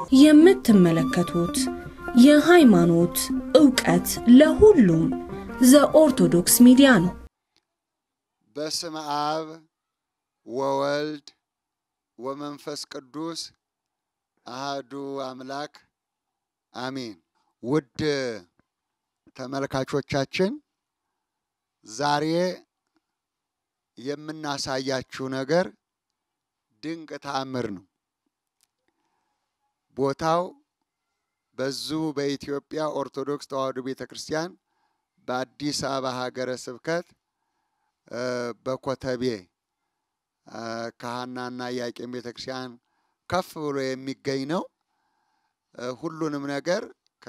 የምትመለከቱት የሃይማኖት ዕውቀት ለሁሉም ዘኦርቶዶክስ ሚዲያ ነው። በስመ አብ ወወልድ ወመንፈስ ቅዱስ አህዱ አምላክ አሜን። ውድ ተመልካቾቻችን ዛሬ የምናሳያችሁ ነገር ድንቅ ተአምር ነው። ቦታው በዚሁ በኢትዮጵያ ኦርቶዶክስ ተዋሕዶ ቤተ ክርስቲያን በአዲስ አበባ ሀገረ ስብከት በኮተቤ ከሐናና ኢያቄም ቤተ ክርስቲያን ከፍ ብሎ የሚገኝ ነው። ሁሉንም ነገር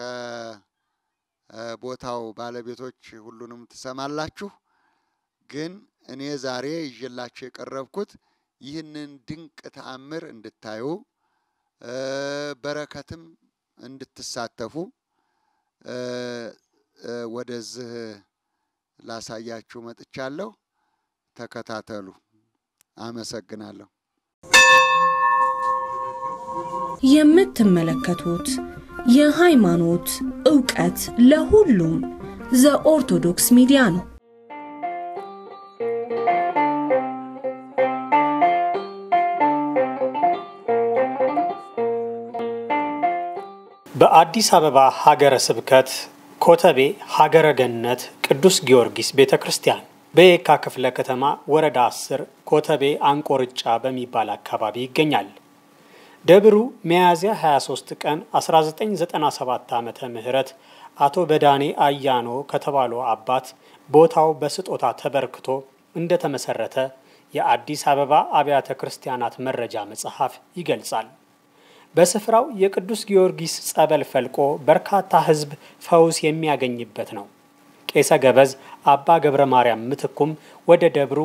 ከቦታው ባለቤቶች ሁሉንም ትሰማላችሁ። ግን እኔ ዛሬ ይዤላችሁ የቀረብኩት ይህንን ድንቅ ተአምር እንድታዩ በረከትም እንድትሳተፉ ወደዚህ ላሳያችሁ መጥቻለሁ። ተከታተሉ። አመሰግናለሁ። የምትመለከቱት የሃይማኖት ዕውቀት ለሁሉም ዘኦርቶዶክስ ሚዲያ ነው። በአዲስ አበባ ሀገረ ስብከት ኮተቤ ሀገረ ገነት ቅዱስ ጊዮርጊስ ቤተ ክርስቲያን በየካ ክፍለ ከተማ ወረዳ 10 ኮተቤ አንቆርጫ በሚባል አካባቢ ይገኛል። ደብሩ ሚያዝያ 23 ቀን 1997 ዓመተ ምህረት አቶ በዳኔ አያኖ ከተባሉ አባት ቦታው በስጦታ ተበርክቶ እንደተመሰረተ የአዲስ አበባ አብያተ ክርስቲያናት መረጃ መጽሐፍ ይገልጻል። በስፍራው የቅዱስ ጊዮርጊስ ጸበል ፈልቆ በርካታ ሕዝብ ፈውስ የሚያገኝበት ነው። ቄሰ ገበዝ አባ ገብረ ማርያም ምትኩም ወደ ደብሩ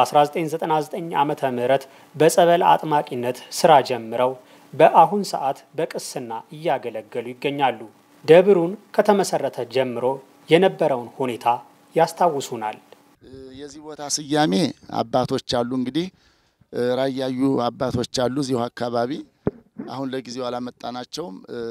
በ1999 ዓመተ ምህረት በጸበል አጥማቂነት ስራ ጀምረው በአሁን ሰዓት በቅስና እያገለገሉ ይገኛሉ። ደብሩን ከተመሰረተ ጀምሮ የነበረውን ሁኔታ ያስታውሱናል። የዚህ ቦታ ስያሜ አባቶች አሉ እንግዲህ ራያዩ አባቶች አሉ እዚሁ አካባቢ አሁን ለጊዜው አላመጣናቸውም።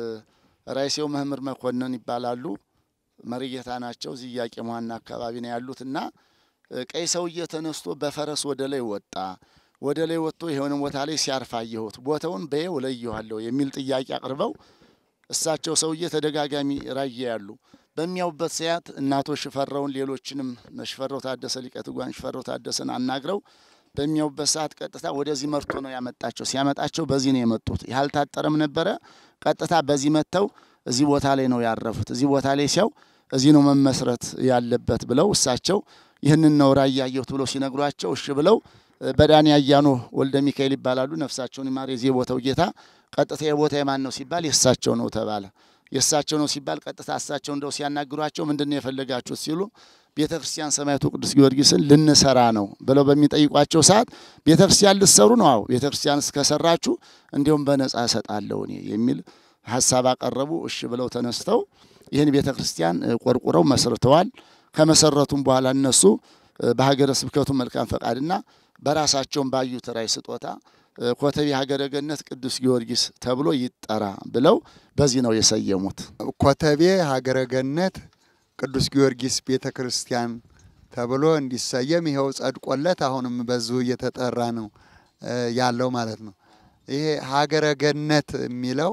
ራይሴው መምህር መኮንን ይባላሉ። መሪጌታ ናቸው። እዚህ ኢያቄም ዋና አካባቢ ነው ያሉት እና ቀይ ሰውዬ ተነስቶ በፈረስ ወደ ላይ ወጣ። ወደ ላይ ወጥቶ የሆነ ቦታ ላይ ሲያርፍ አየሁት። ቦታውን በየው ለየዋለሁ የሚል ጥያቄ አቅርበው እሳቸው ሰውዬ ተደጋጋሚ ራየ ያሉ በሚያውበት ሰዓት እናቶ ሽፈራውን ሌሎችንም ሽፈራው ታደሰ ሊቀ ትጉሃን ሽፈራው ታደሰን አናግረው በሚያውበት ሰዓት ቀጥታ ወደዚህ መርቶ ነው ያመጣቸው። ሲያመጣቸው በዚህ ነው የመጡት። ያልታጠረም ነበረ። ቀጥታ በዚህ መጥተው እዚህ ቦታ ላይ ነው ያረፉት። እዚህ ቦታ ላይ ሲያው እዚህ ነው መመስረት ያለበት ብለው እሳቸው ይህንን ነው ራእይ ያየሁት ብለው ሲነግሯቸው እሺ ብለው በዳኒ አያኖ ወልደ ሚካኤል ይባላሉ። ነፍሳቸውን ይማር የዚህ ቦታው ጌታ። ቀጥታ የቦታ የማን ነው ሲባል የእሳቸው ነው ተባለ። የእሳቸው ነው ሲባል ቀጥታ እሳቸው እንደው ሲያናግሯቸው ምንድን ነው የፈለጋችሁት ሲሉ ቤተ ክርስቲያን ሰማዕቱ ቅዱስ ጊዮርጊስን ልንሰራ ነው ብለው በሚጠይቋቸው ሰዓት ቤተ ክርስቲያን ልትሰሩ ነው? አዎ ቤተ ክርስቲያን እስከሰራችሁ እንዲሁም በነጻ እሰጣለሁ እኔ የሚል ሀሳብ አቀረቡ። እሺ ብለው ተነስተው ይህን ቤተ ክርስቲያን ቆርቁረው መስርተዋል። ከመሰረቱም በኋላ እነሱ በሀገረ ስብከቱ መልካም ፈቃድና በራሳቸውን ባዩት ራእይ ስጦታ ኮተቤ ሀገረ ገነት ቅዱስ ጊዮርጊስ ተብሎ ይጠራ ብለው በዚህ ነው የሰየሙት። ኮተቤ ሀገረ ገነት ቅዱስ ጊዮርጊስ ቤተ ክርስቲያን ተብሎ እንዲሰየም ይኸው ጸድቆለት አሁንም በዙ እየተጠራ ነው ያለው ማለት ነው። ይሄ ሀገረ ገነት የሚለው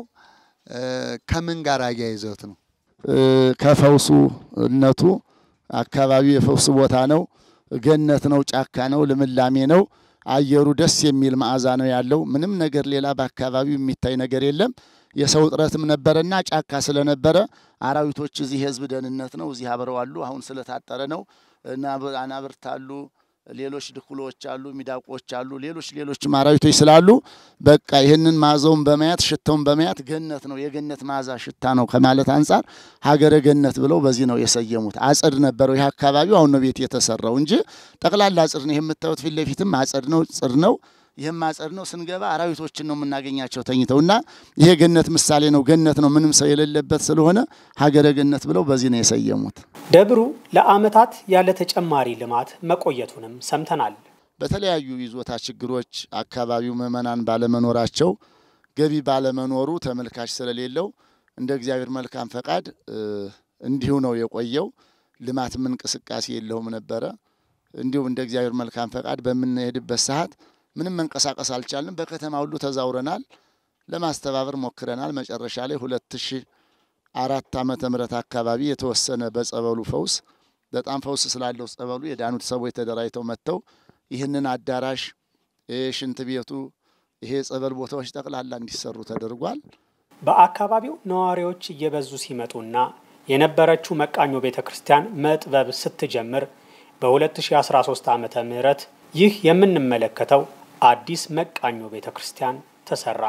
ከምን ጋር አያይዘውት ነው? ከፈውሱ እነቱ አካባቢው የፈውስ ቦታ ነው። ገነት ነው፣ ጫካ ነው፣ ልምላሜ ነው። አየሩ ደስ የሚል መዓዛ ነው ያለው። ምንም ነገር ሌላ በአካባቢው የሚታይ ነገር የለም። የሰው እጥረትም ነበረና ጫካ ስለነበረ አራዊቶች እዚህ የህዝብ ደህንነት ነው፣ እዚህ አብረው አሉ። አሁን ስለታጠረ ነው። አናብርት አሉ፣ ሌሎች ድኩሎች አሉ፣ ሚዳቆች አሉ፣ ሌሎች ሌሎችም አራዊቶች ስላሉ በቃ ይህንን መዓዛውን በማየት ሽታውን በማየት ገነት ነው የገነት መዓዛ ሽታ ነው ከማለት አንጻር ሀገረ ገነት ብለው በዚህ ነው የሰየሙት። አጸድ ነበረው ይህ አካባቢው አሁን ነው ቤት የተሰራው እንጂ ጠቅላላ አጸድ ነው። ይህ የምታዩት ፊት ለፊትም አጸድ ነው፣ ጽድ ነው። ይህም አጸድ ነው። ስንገባ አራዊቶችን ነው የምናገኛቸው ተኝተው እና ይሄ ገነት ምሳሌ ነው። ገነት ነው ምንም ሰው የሌለበት ስለሆነ ሀገረ ገነት ብለው በዚህ ነው የሰየሙት። ደብሩ ለዓመታት ያለ ተጨማሪ ልማት መቆየቱንም ሰምተናል። በተለያዩ ይዞታ ችግሮች አካባቢው ምዕመናን ባለመኖራቸው ገቢ ባለመኖሩ ተመልካች ስለሌለው እንደ እግዚአብሔር መልካም ፈቃድ እንዲሁ ነው የቆየው። ልማትም እንቅስቃሴ የለውም ነበረ። እንዲሁም እንደ እግዚአብሔር መልካም ፈቃድ በምንሄድበት ሰዓት ምንም መንቀሳቀስ አልቻልንም። በከተማ ሁሉ ተዛውረናል፣ ለማስተባበር ሞክረናል። መጨረሻ ላይ ሁለት ሺ አራት ዓመተ ምህረት አካባቢ የተወሰነ በጸበሉ ፈውስ በጣም ፈውስ ስላለው ጸበሉ የዳኑት ሰዎች ተደራጅተው መጥተው ይህንን አዳራሽ ሽንት ቤቱ ይሄ የጸበል ቦታዎች ጠቅላላ እንዲሰሩ ተደርጓል። በአካባቢው ነዋሪዎች እየበዙ ሲመጡና የነበረችው መቃኞ ቤተ ክርስቲያን መጥበብ ስትጀምር በ2013 ዓመተ ምህረት ይህ የምንመለከተው አዲስ መቃኞ ቤተ ክርስቲያን ተሰራ።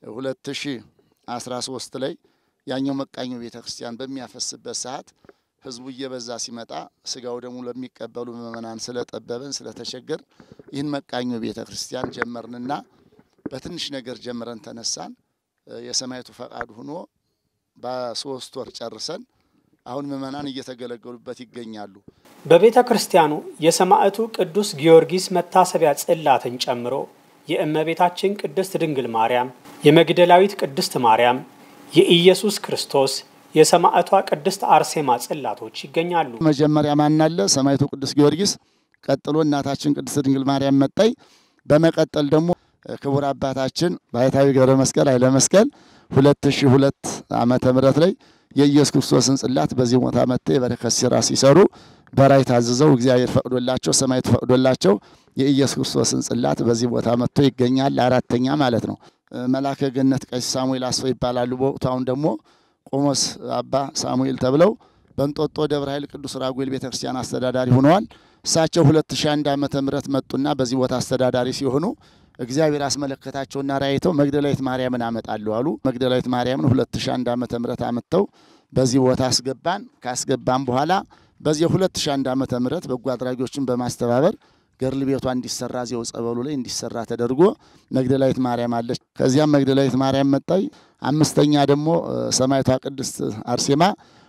2013 ላይ ያኛው መቃኞ ቤተ ክርስቲያን በሚያፈስበት ሰዓት ህዝቡ እየበዛ ሲመጣ ስጋው ደግሞ ለሚቀበሉ ምእመናን ስለጠበበን ስለተቸገር ይህን መቃኞ ቤተ ክርስቲያን ጀመርንና በትንሽ ነገር ጀምረን ተነሳን። የሰማይቱ ፈቃድ ሆኖ በሶስት ወር ጨርሰን አሁን ምእመናን እየተገለገሉበት ይገኛሉ። በቤተ ክርስቲያኑ የሰማዕቱ ቅዱስ ጊዮርጊስ መታሰቢያ ጽላትን ጨምሮ የእመቤታችን ቅድስት ድንግል ማርያም፣ የመግደላዊት ቅድስት ማርያም፣ የኢየሱስ ክርስቶስ የሰማዕቷ ቅድስት አርሴማ ጽላቶች ይገኛሉ። መጀመሪያ ማናለ ሰማዕቱ ቅዱስ ጊዮርጊስ፣ ቀጥሎ እናታችን ቅድስት ድንግል ማርያም መጣይ፣ በመቀጠል ደግሞ ክቡር አባታችን ባሕታዊ ገብረ መስቀል ኃይለ መስቀል ሁለት ሺ ሁለት ዓመተ ምህረት ላይ የኢየሱስ ክርስቶስን ጽላት በዚህ ቦታ መጥተው የበረከት ስራ ሲሰሩ በራይ ታዝዘው እግዚአብሔር ፈቅዶላቸው ሰማዕቱ ፈቅዶላቸው የኢየሱስ ክርስቶስን ጽላት በዚህ ቦታ መጥቶ ይገኛል። አራተኛ ማለት ነው። መላከ ገነት ቀሲስ ሳሙኤል አስፈው ይባላሉ። በወቅቱ አሁን ደግሞ ቆሞስ አባ ሳሙኤል ተብለው በእንጦጦ ደብረ ኃይል ቅዱስ ራጉኤል ቤተክርስቲያን አስተዳዳሪ ሆነዋል። እሳቸው 2001 ዓመተ ምህረት መጡና በዚህ ቦታ አስተዳዳሪ ሲሆኑ እግዚአብሔር አስመለከታቸውና ራይተው መግደላዊት ማርያምን አመጣለሁ አሉ። መግደላዊት ማርያምን 2001 ዓመተ ምህረት አመጥተው በዚህ ቦታ አስገባን። ካስገባን በኋላ በዚህ 2001 ዓመተ ምህረት በጎ አድራጊዎችን በማስተባበር ገርል ቤቷ እንዲሰራ እዚያው ጸበሉ ላይ እንዲሰራ ተደርጎ መግደላዊት ማርያም አለች። ከዚያም መግደላዊት ማርያም መጣይ። አምስተኛ ደግሞ ሰማዕቷ ቅድስት አርሴማ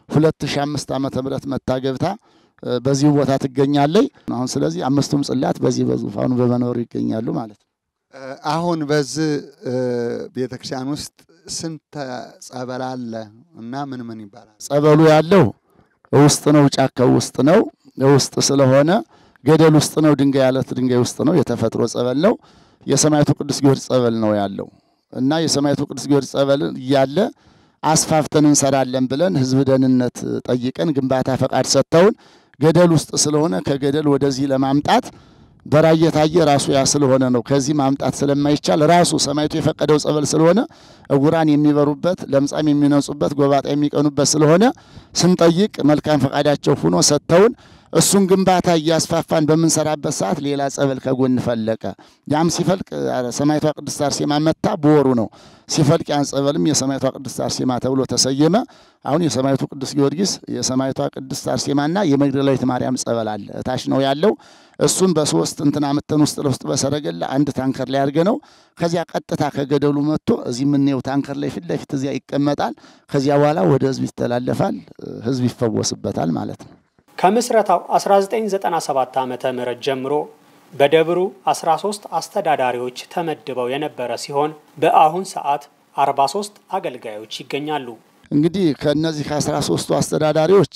2005 ዓመተ ምህረት መታ ገብታ በዚሁ ቦታ ትገኛለች። አሁን ስለዚህ አምስቱም ጽላት በዚህ በዙፋኑ በመኖሩ ይገኛሉ ማለት ነው። አሁን በዚህ ቤተክርስቲያን ውስጥ ስንት ጸበል አለ እና ምን ምን ይባላል? ጸበሉ ያለው ውስጥ ነው፣ ጫካው ውስጥ ነው። ውስጥ ስለሆነ ገደል ውስጥ ነው፣ ድንጋይ አለት ድንጋይ ውስጥ ነው። የተፈጥሮ ጸበል ነው። የሰማዕቱ ቅዱስ ጊዮርጊስ ጸበል ነው ያለው እና የሰማዕቱ ቅዱስ ጊዮርጊስ ጸበል እያለ አስፋፍተን እንሰራለን ብለን ህዝብ ደህንነት ጠይቀን ግንባታ ፈቃድ ሰጥተውን ገደል ውስጥ ስለሆነ ከገደል ወደዚህ ለማምጣት በራእይ የታየ ራሱ ያ ስለሆነ ነው። ከዚህ ማምጣት ስለማይቻል ራሱ ሰማዕቱ የፈቀደው ጸበል ስለሆነ እጉራን የሚበሩበት፣ ለምጻም የሚነጹበት፣ ጎባጣ የሚቀኑበት ስለሆነ ስንጠይቅ መልካም ፈቃዳቸው ሆኖ ሰጥተውን እሱን ግንባታ እያስፋፋን በምንሰራበት ሰዓት ሌላ ጸበል ከጎን ፈለቀ። ያም ሲፈልቅ ሰማዕቷ ቅድስት አርሴማ መታ በወሩ ነው ሲፈልቅ፣ ያን ጸበልም የሰማዕቷ ቅድስት አርሴማ ተብሎ ተሰየመ። አሁን የሰማዕቱ ቅዱስ ጊዮርጊስ የሰማዕቷ ቅድስት አርሴማና የመግደላዊት ማርያም ጸበል አለ እታች ነው ያለው። እሱን በሶስት እንትና ምተን ውስጥ ለውስጥ በሰረገላ አንድ ታንከር ላይ አድርገ ነው ከዚያ ቀጥታ ከገደሉ መጥቶ እዚህ የምናየው ታንከር ላይ ፊት ለፊት እዚያ ይቀመጣል። ከዚያ በኋላ ወደ ህዝብ ይተላለፋል፣ ህዝብ ይፈወስበታል ማለት ነው። ከምስረታው 1997 ዓመተ ምህረት ጀምሮ በደብሩ 13 አስተዳዳሪዎች ተመድበው የነበረ ሲሆን በአሁን ሰዓት 43 አገልጋዮች ይገኛሉ። እንግዲህ ከእነዚህ ከአስራ ሶስቱ አስተዳዳሪዎች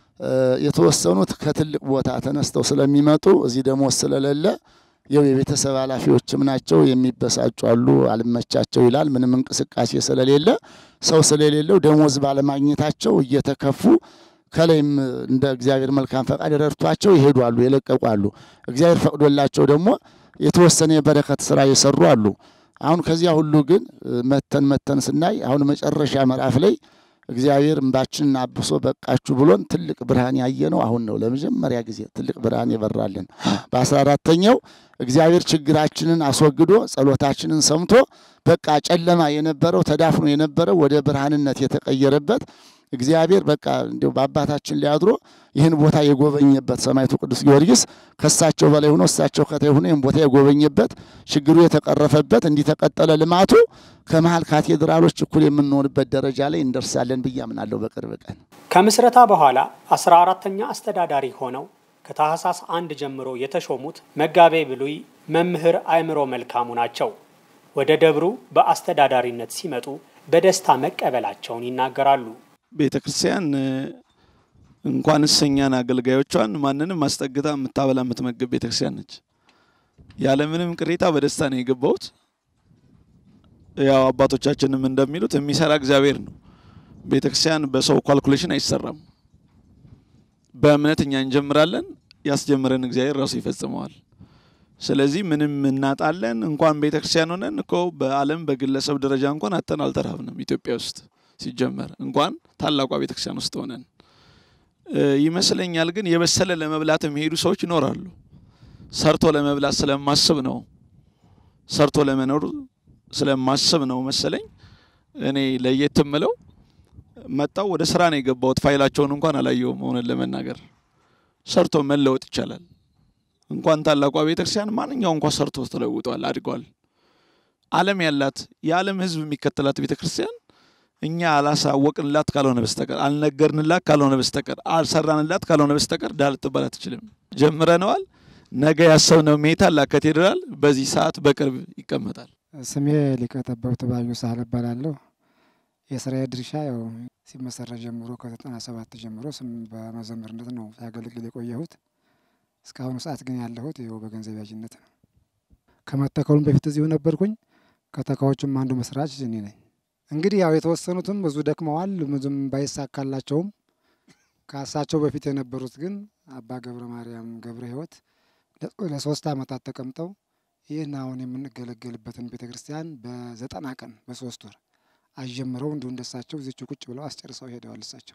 የተወሰኑት ከትልቅ ቦታ ተነስተው ስለሚመጡ እዚህ ደሞዝ ስለሌለ የው የቤተሰብ ኃላፊዎችም ናቸው። የሚበሳጩ አሉ፣ አልመቻቸው ይላል። ምንም እንቅስቃሴ ስለሌለ ሰው ስለሌለው ደሞዝ ባለማግኘታቸው እየተከፉ ከላይም እንደ እግዚአብሔር መልካም ፈቃድ ረድቷቸው ይሄዱ አሉ፣ የለቀቁ አሉ። እግዚአብሔር ፈቅዶላቸው ደግሞ የተወሰነ የበረከት ስራ የሰሩ አሉ። አሁን ከዚያ ሁሉ ግን መተን መተን ስናይ አሁን መጨረሻ ምዕራፍ ላይ እግዚአብሔር እንባችንን አብሶ በቃችሁ ብሎን ትልቅ ብርሃን ያየ ነው አሁን ነው። ለመጀመሪያ ጊዜ ትልቅ ብርሃን የበራልን በአስራ አራተኛው እግዚአብሔር ችግራችንን አስወግዶ ጸሎታችንን ሰምቶ በቃ ጨለማ የነበረው ተዳፍኖ የነበረው ወደ ብርሃንነት የተቀየረበት እግዚአብሔር በቃ እንዲሁ በአባታችን ላይ አድሮ ይህን ቦታ የጎበኘበት ሰማዕቱ ቅዱስ ጊዮርጊስ ከእሳቸው በላይ ሆኖ እሳቸው ከታይ ሆኖ ይህን ቦታ የጎበኘበት ችግሩ የተቀረፈበት እንዲተቀጠለ ልማቱ ከመሀል ካቴድራሎች እኩል የምንሆንበት ደረጃ ላይ እንደርሳለን ብዬ አምናለሁ በቅርብ ቀን። ከምስረታ በኋላ አስራ አራተኛ አስተዳዳሪ ሆነው ከታህሳስ አንድ ጀምሮ የተሾሙት መጋቤ ብሉይ መምህር አእምሮ መልካሙ ናቸው። ወደ ደብሩ በአስተዳዳሪነት ሲመጡ በደስታ መቀበላቸውን ይናገራሉ። ቤተ ክርስቲያን እንኳን እሰኛን አገልጋዮቿን ማንንም አስጠግታ የምታበላ የምትመግብ ቤተ ክርስቲያን ነች። ያለምንም ቅሬታ በደስታ ነው የገባሁት። ያው አባቶቻችንም እንደሚሉት የሚሰራ እግዚአብሔር ነው። ቤተ ክርስቲያን በሰው ኳልኩሌሽን አይሰራም። በእምነት እኛ እንጀምራለን፣ ያስጀምረን እግዚአብሔር ራሱ ይፈጽመዋል። ስለዚህ ምንም እናጣለን። እንኳን ቤተ ክርስቲያን ሆነን እኮ በዓለም በግለሰብ ደረጃ እንኳን አተን አልተራብንም። ኢትዮጵያ ውስጥ ሲጀመር እንኳን ታላቋ ቤተ ክርስቲያን ውስጥ ሆነን ይመስለኛል። ግን የበሰለ ለመብላት የሚሄዱ ሰዎች ይኖራሉ። ሰርቶ ለመብላት ስለማስብ ነው፣ ሰርቶ ለመኖር ስለማስብ ነው መሰለኝ። እኔ ለየት ምለው መጣው ወደ ስራ ነው የገባሁት። ፋይላቸውን እንኳን አላየውም። እውነት ለመናገር ሰርቶ መለወጥ ይቻላል። እንኳን ታላቋ ቤተክርስቲያን ማንኛው እንኳን ሰርቶ ተለውጧል፣ አድጓል። ዓለም ያላት የዓለም ሕዝብ የሚከተላት ቤተክርስቲያን እኛ አላሳወቅንላት ካልሆነ በስተቀር አልነገርንላት ካልሆነ በስተቀር አልሰራንላት ካልሆነ በስተቀር ዳር ልትባል አትችልም። ጀምረነዋል። ነገ ያሰብነው ሜታ ካቴድራል በዚህ ሰዓት በቅርብ ይቀመጣል። ስሜ ሊቀ ጠበብት ባዩ ሳህል እባላለሁ። የስራዬ ድርሻ ያው ሲመሰረት ጀምሮ ከዘጠና ሰባት ጀምሮ ስም በመዘምርነት ነው ሲያገለግል የቆየሁት። እስካሁኑ ሰዓት ግን ያለሁት ይኸው በገንዘብ ያዥነት ነው። ከመተከሉም በፊት እዚሁ ነበርኩኝ። ከተካዎቹም አንዱ መስራች እኔ ነኝ። እንግዲህ ያው የተወሰኑትም ብዙ ደክመዋል፣ ብዙም ባይሳካላቸውም ከእሳቸው በፊት የነበሩት ግን አባ ገብረ ማርያም ገብረ ሕይወት ለሶስት ዓመታት ተቀምጠው ይህን አሁን የምንገለገልበትን ቤተ ክርስቲያን በዘጠና ቀን በሶስት ወር አጀምረው እንዲሁ እንደሳቸው እዚቹ ቁጭ ብለው አስጨርሰው ሄደዋል። እሳቸው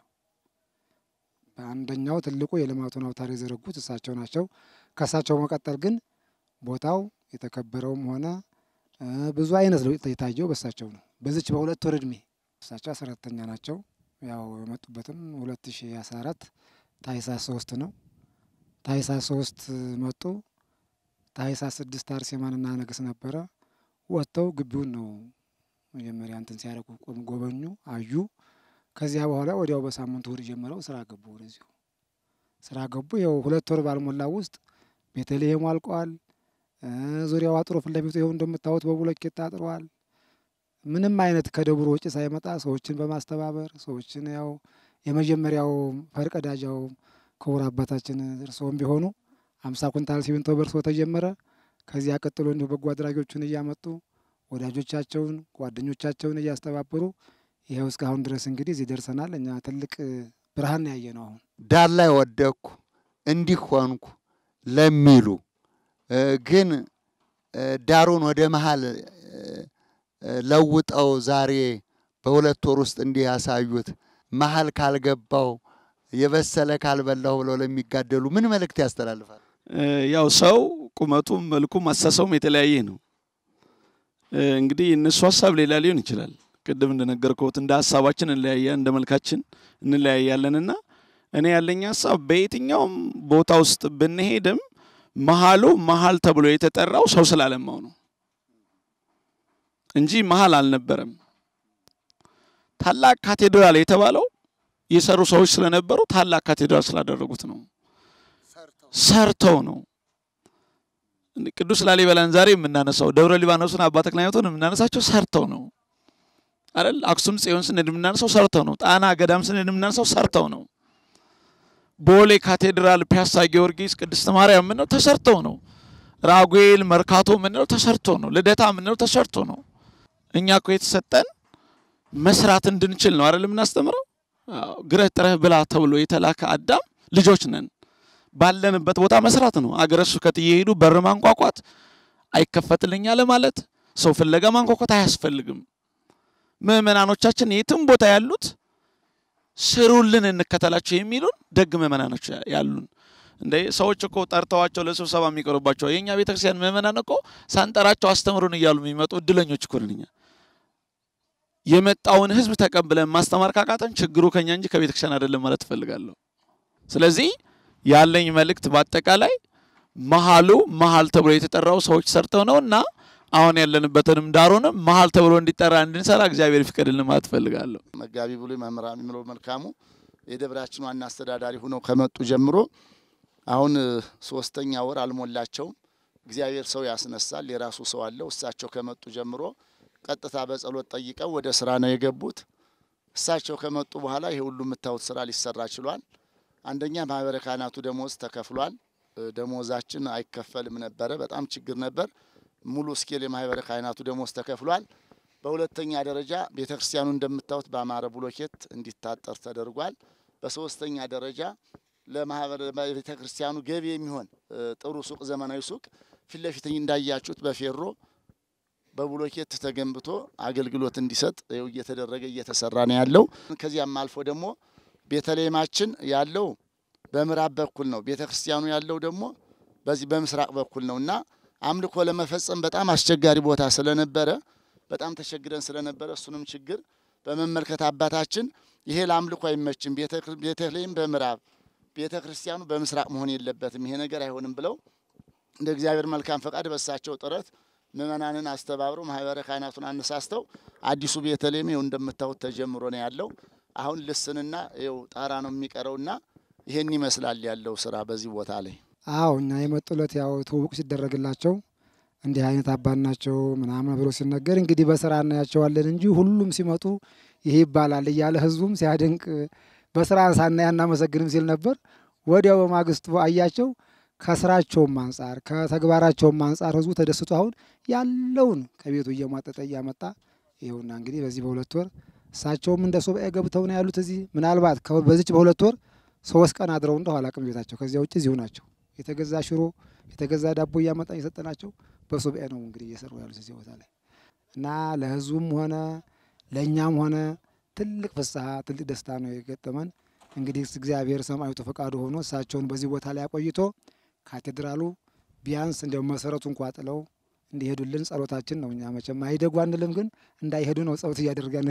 በአንደኛው ትልቁ የልማቱን አውታር የዘረጉት እሳቸው ናቸው። ከእሳቸው መቀጠል ግን ቦታው የተከበረውም ሆነ ብዙ አይነት ለውጥ የታየው በእሳቸው ነው። በዚች በሁለት ወር እድሜ እሳቸው አስራ አራተኛ ናቸው። ያው የመጡበትም ሁለት ሺ አስራ አራት ታህሳስ ሶስት ነው። ታህሳስ ሶስት መጡ። ታህሳስ ስድስት አርሴማንና ነገስ ነበረ። ወጥተው ግቢውን ነው መጀመሪያ እንትን ሲያደርጉ ጎበኙ፣ አዩ። ከዚያ በኋላ ወዲያው በሳምንቱ እሁድ ጀምረው ስራ ገቡ። ወደዚሁ ስራ ገቡ። ይኸው ሁለት ወር ባልሞላ ውስጥ ቤተልሔሙ አልቀዋል። ዙሪያው አጥሮ ፊት ለፊቱ ይኸው እንደምታዩት በብሎኬት ታጥሯል። ምንም አይነት ከደብሩ ወጪ ሳይመጣ ሰዎችን በማስተባበር ሰዎችን ያው የመጀመሪያው ፈርቀዳጃው ክቡር አባታችን እርስዎም ቢሆኑ አምሳ ኩንታል ሲሚንቶ በእርሶ ተጀመረ። ከዚያ ቀጥሎ እንዲሁ በጎ አድራጊዎቹን እያመጡ ወዳጆቻቸውን ጓደኞቻቸውን እያስተባበሩ ይኸው እስካሁን ድረስ እንግዲህ እዚህ ደርሰናል። እኛ ትልቅ ብርሃን ያየ ነው። አሁን ዳር ላይ ወደቅኩ እንዲህ ሆንኩ ለሚሉ ግን ዳሩን ወደ መሀል ለውጠው ዛሬ በሁለት ወር ውስጥ እንዲህ ያሳዩት መሀል ካልገባው የበሰለ ካልበላሁ ብለው ለሚጋደሉ ምን መልእክት ያስተላልፋል? ያው ሰው ቁመቱም መልኩም አሳሰቡም የተለያየ ነው። እንግዲህ እነሱ ሀሳብ ሌላ ሊሆን ይችላል። ቅድም እንደነገርኩት እንደ ሀሳባችን እንለያያ እንደ መልካችን እንለያያለንና እኔ ያለኝ ሀሳብ በየትኛውም ቦታ ውስጥ ብንሄድም መሀሉ መሀል ተብሎ የተጠራው ሰው ስላለማው ነው እንጂ መሀል አልነበረም። ታላቅ ካቴድራል የተባለው የሰሩ ሰዎች ስለነበሩ ታላቅ ካቴድራል ስላደረጉት ነው። ሰርተው ነው። ቅዱስ ላሊበላን ዛሬ የምናነሳው ደብረ ሊባኖስን አባ ተክለ ሃይማኖትን የምናነሳቸው ሰርተው ነው አይደል? አክሱም ጽዮን ስንሄድ የምናነሳው ሰርተው ነው። ጣና ገዳም ስንሄድ የምናነሳው ሰርተው ነው። ቦሌ ካቴድራል፣ ፒያሳ ጊዮርጊስ፣ ቅድስት ማርያም የምንለው ተሰርተው ነው። ራጉኤል፣ መርካቶ የምንለው ተሰርቶ ነው። ልደታ የምንለው ተሰርቶ ነው። እኛ እኮ የተሰጠን መስራት እንድንችል ነው አይደል የምናስተምረው። ግረህ ጥረህ ብላ ተብሎ የተላከ አዳም ልጆች ነን። ባለንበት ቦታ መስራት ነው። አገረ ስብከት እየሄዱ በር ማንኳኳት አይከፈትልኝ አለ ማለት ሰው ፍለጋ ማንኳኳት አያስፈልግም። ምእመናኖቻችን የትም ቦታ ያሉት ስሩልን እንከተላቸው የሚሉን ደግ ምእመናኖች ያሉን እንደ ሰዎች እኮ ጠርተዋቸው ለስብሰባ የሚቀርባቸው የእኛ ቤተክርስቲያን ምእመናን እኮ ሳንጠራቸው አስተምሩን እያሉ የሚመጡ እድለኞች እኮ ነን እኛ። የመጣውን ህዝብ ተቀብለን ማስተማር ካቃተን ችግሩ ከኛ እንጂ ከቤተክርስቲያን አይደለም ማለት እፈልጋለሁ። ስለዚህ ያለኝ መልእክት በአጠቃላይ መሀሉ መሀል ተብሎ የተጠራው ሰዎች ሰርተው ነው እና አሁን ያለንበትንም ዳሩንም መሀል ተብሎ እንዲጠራ እንድንሰራ እግዚአብሔር ይፍቀድልን ማለት እፈልጋለሁ። መጋቢ ብሉይ መምህር የሚለው መልካሙ የደብራችን ዋና አስተዳዳሪ ሁነው ከመጡ ጀምሮ አሁን ሶስተኛ ወር አልሞላቸውም። እግዚአብሔር ሰው ያስነሳል። የራሱ ሰው አለው። እሳቸው ከመጡ ጀምሮ ቀጥታ በጸሎት ጠይቀው ወደ ስራ ነው የገቡት። እሳቸው ከመጡ በኋላ ይሄ ሁሉ የምታዩት ስራ ሊሰራ ችሏል። አንደኛ ማህበረ ካህናቱ ደሞዝ ተከፍሏል። ደሞዛችን አይከፈልም ነበረ፣ በጣም ችግር ነበር። ሙሉ ስኬል የማህበረ ካህናቱ ደሞዝ ተከፍሏል። በሁለተኛ ደረጃ ቤተ ክርስቲያኑ እንደምታዩት በአማረ ብሎኬት እንዲታጠር ተደርጓል። በሶስተኛ ደረጃ ለማህበረ ቤተ ክርስቲያኑ ገቢ የሚሆን ጥሩ ሱቅ፣ ዘመናዊ ሱቅ ፊት ለፊት እንዳያችሁት በፌሮ በብሎኬት ተገንብቶ አገልግሎት እንዲሰጥ ይኸው እየተደረገ እየተሰራ ነው ያለው። ከዚያም አልፎ ደግሞ ቤተልሔማችን ያለው በምዕራብ በኩል ነው። ቤተ ክርስቲያኑ ያለው ደግሞ በዚህ በምስራቅ በኩል ነው እና አምልኮ ለመፈጸም በጣም አስቸጋሪ ቦታ ስለነበረ በጣም ተቸግረን ስለነበረ እሱንም ችግር በመመልከት አባታችን ይሄ ለአምልኮ አይመችም፣ ቤተልሔም በምዕራብ ቤተ ክርስቲያኑ በምስራቅ መሆን የለበትም፣ ይሄ ነገር አይሆንም ብለው እንደ እግዚአብሔር መልካም ፈቃድ በሳቸው ጥረት ምእመናንን አስተባብረው ማህበረ ካህናቱን አነሳስተው አዲሱ ቤተልሔም ይኸው እንደምታዩት ተጀምሮ ነው ያለው። አሁን ልስንና ይኸው ጣራ ነው የሚቀረውና ይሄን ይመስላል ያለው ስራ በዚህ ቦታ ላይ። አዎ እኛ የመጡለት ያው ትውውቅ ሲደረግላቸው እንዲህ አይነት አባት ናቸው ምናምን ብሎ ሲነገር እንግዲህ በስራ እናያቸዋለን እንጂ ሁሉም ሲመጡ ይሄ ይባላል እያለ ህዝቡም ሲያደንቅ በስራ ሳናይ አናመሰግንም ሲል ነበር። ወዲያው በማግስቱ አያቸው። ከስራቸውም አንጻር ከተግባራቸውም አንጻር ህዝቡ ተደስቶ አሁን ያለውን ከቤቱ እየሟጠጠ እያመጣ ይኸውና እንግዲህ በዚህ በሁለት ወር እሳቸውም እንደ ሱባኤ ገብተው ነው ያሉት። እዚህ ምናልባት በዚች በሁለት ወር ሶስት ቀን አድረው እንደው አላቅም ቤታቸው። ከዚያ ውጭ እዚሁ ናቸው። የተገዛ ሽሮ የተገዛ ዳቦ እያመጣ እየሰጠናቸው በሱባኤ ነው እንግዲህ እየሰሩ ያሉት እዚህ ቦታ ላይ እና ለህዝቡም ሆነ ለእኛም ሆነ ትልቅ ፍስሐ ትልቅ ደስታ ነው የገጠመን። እንግዲህ እግዚአብሔር ሰማዕቱ ፈቃዱ ሆኖ እሳቸውን በዚህ ቦታ ላይ አቆይቶ ካቴድራሉ ቢያንስ እንዲያው መሰረቱ እንኳ ጥለው እንዲሄዱልን ጸሎታችን ነው። እኛ መቼም አይደጉ አንልም፣ ግን እንዳይሄዱ ነው ጸሎት እያደረገን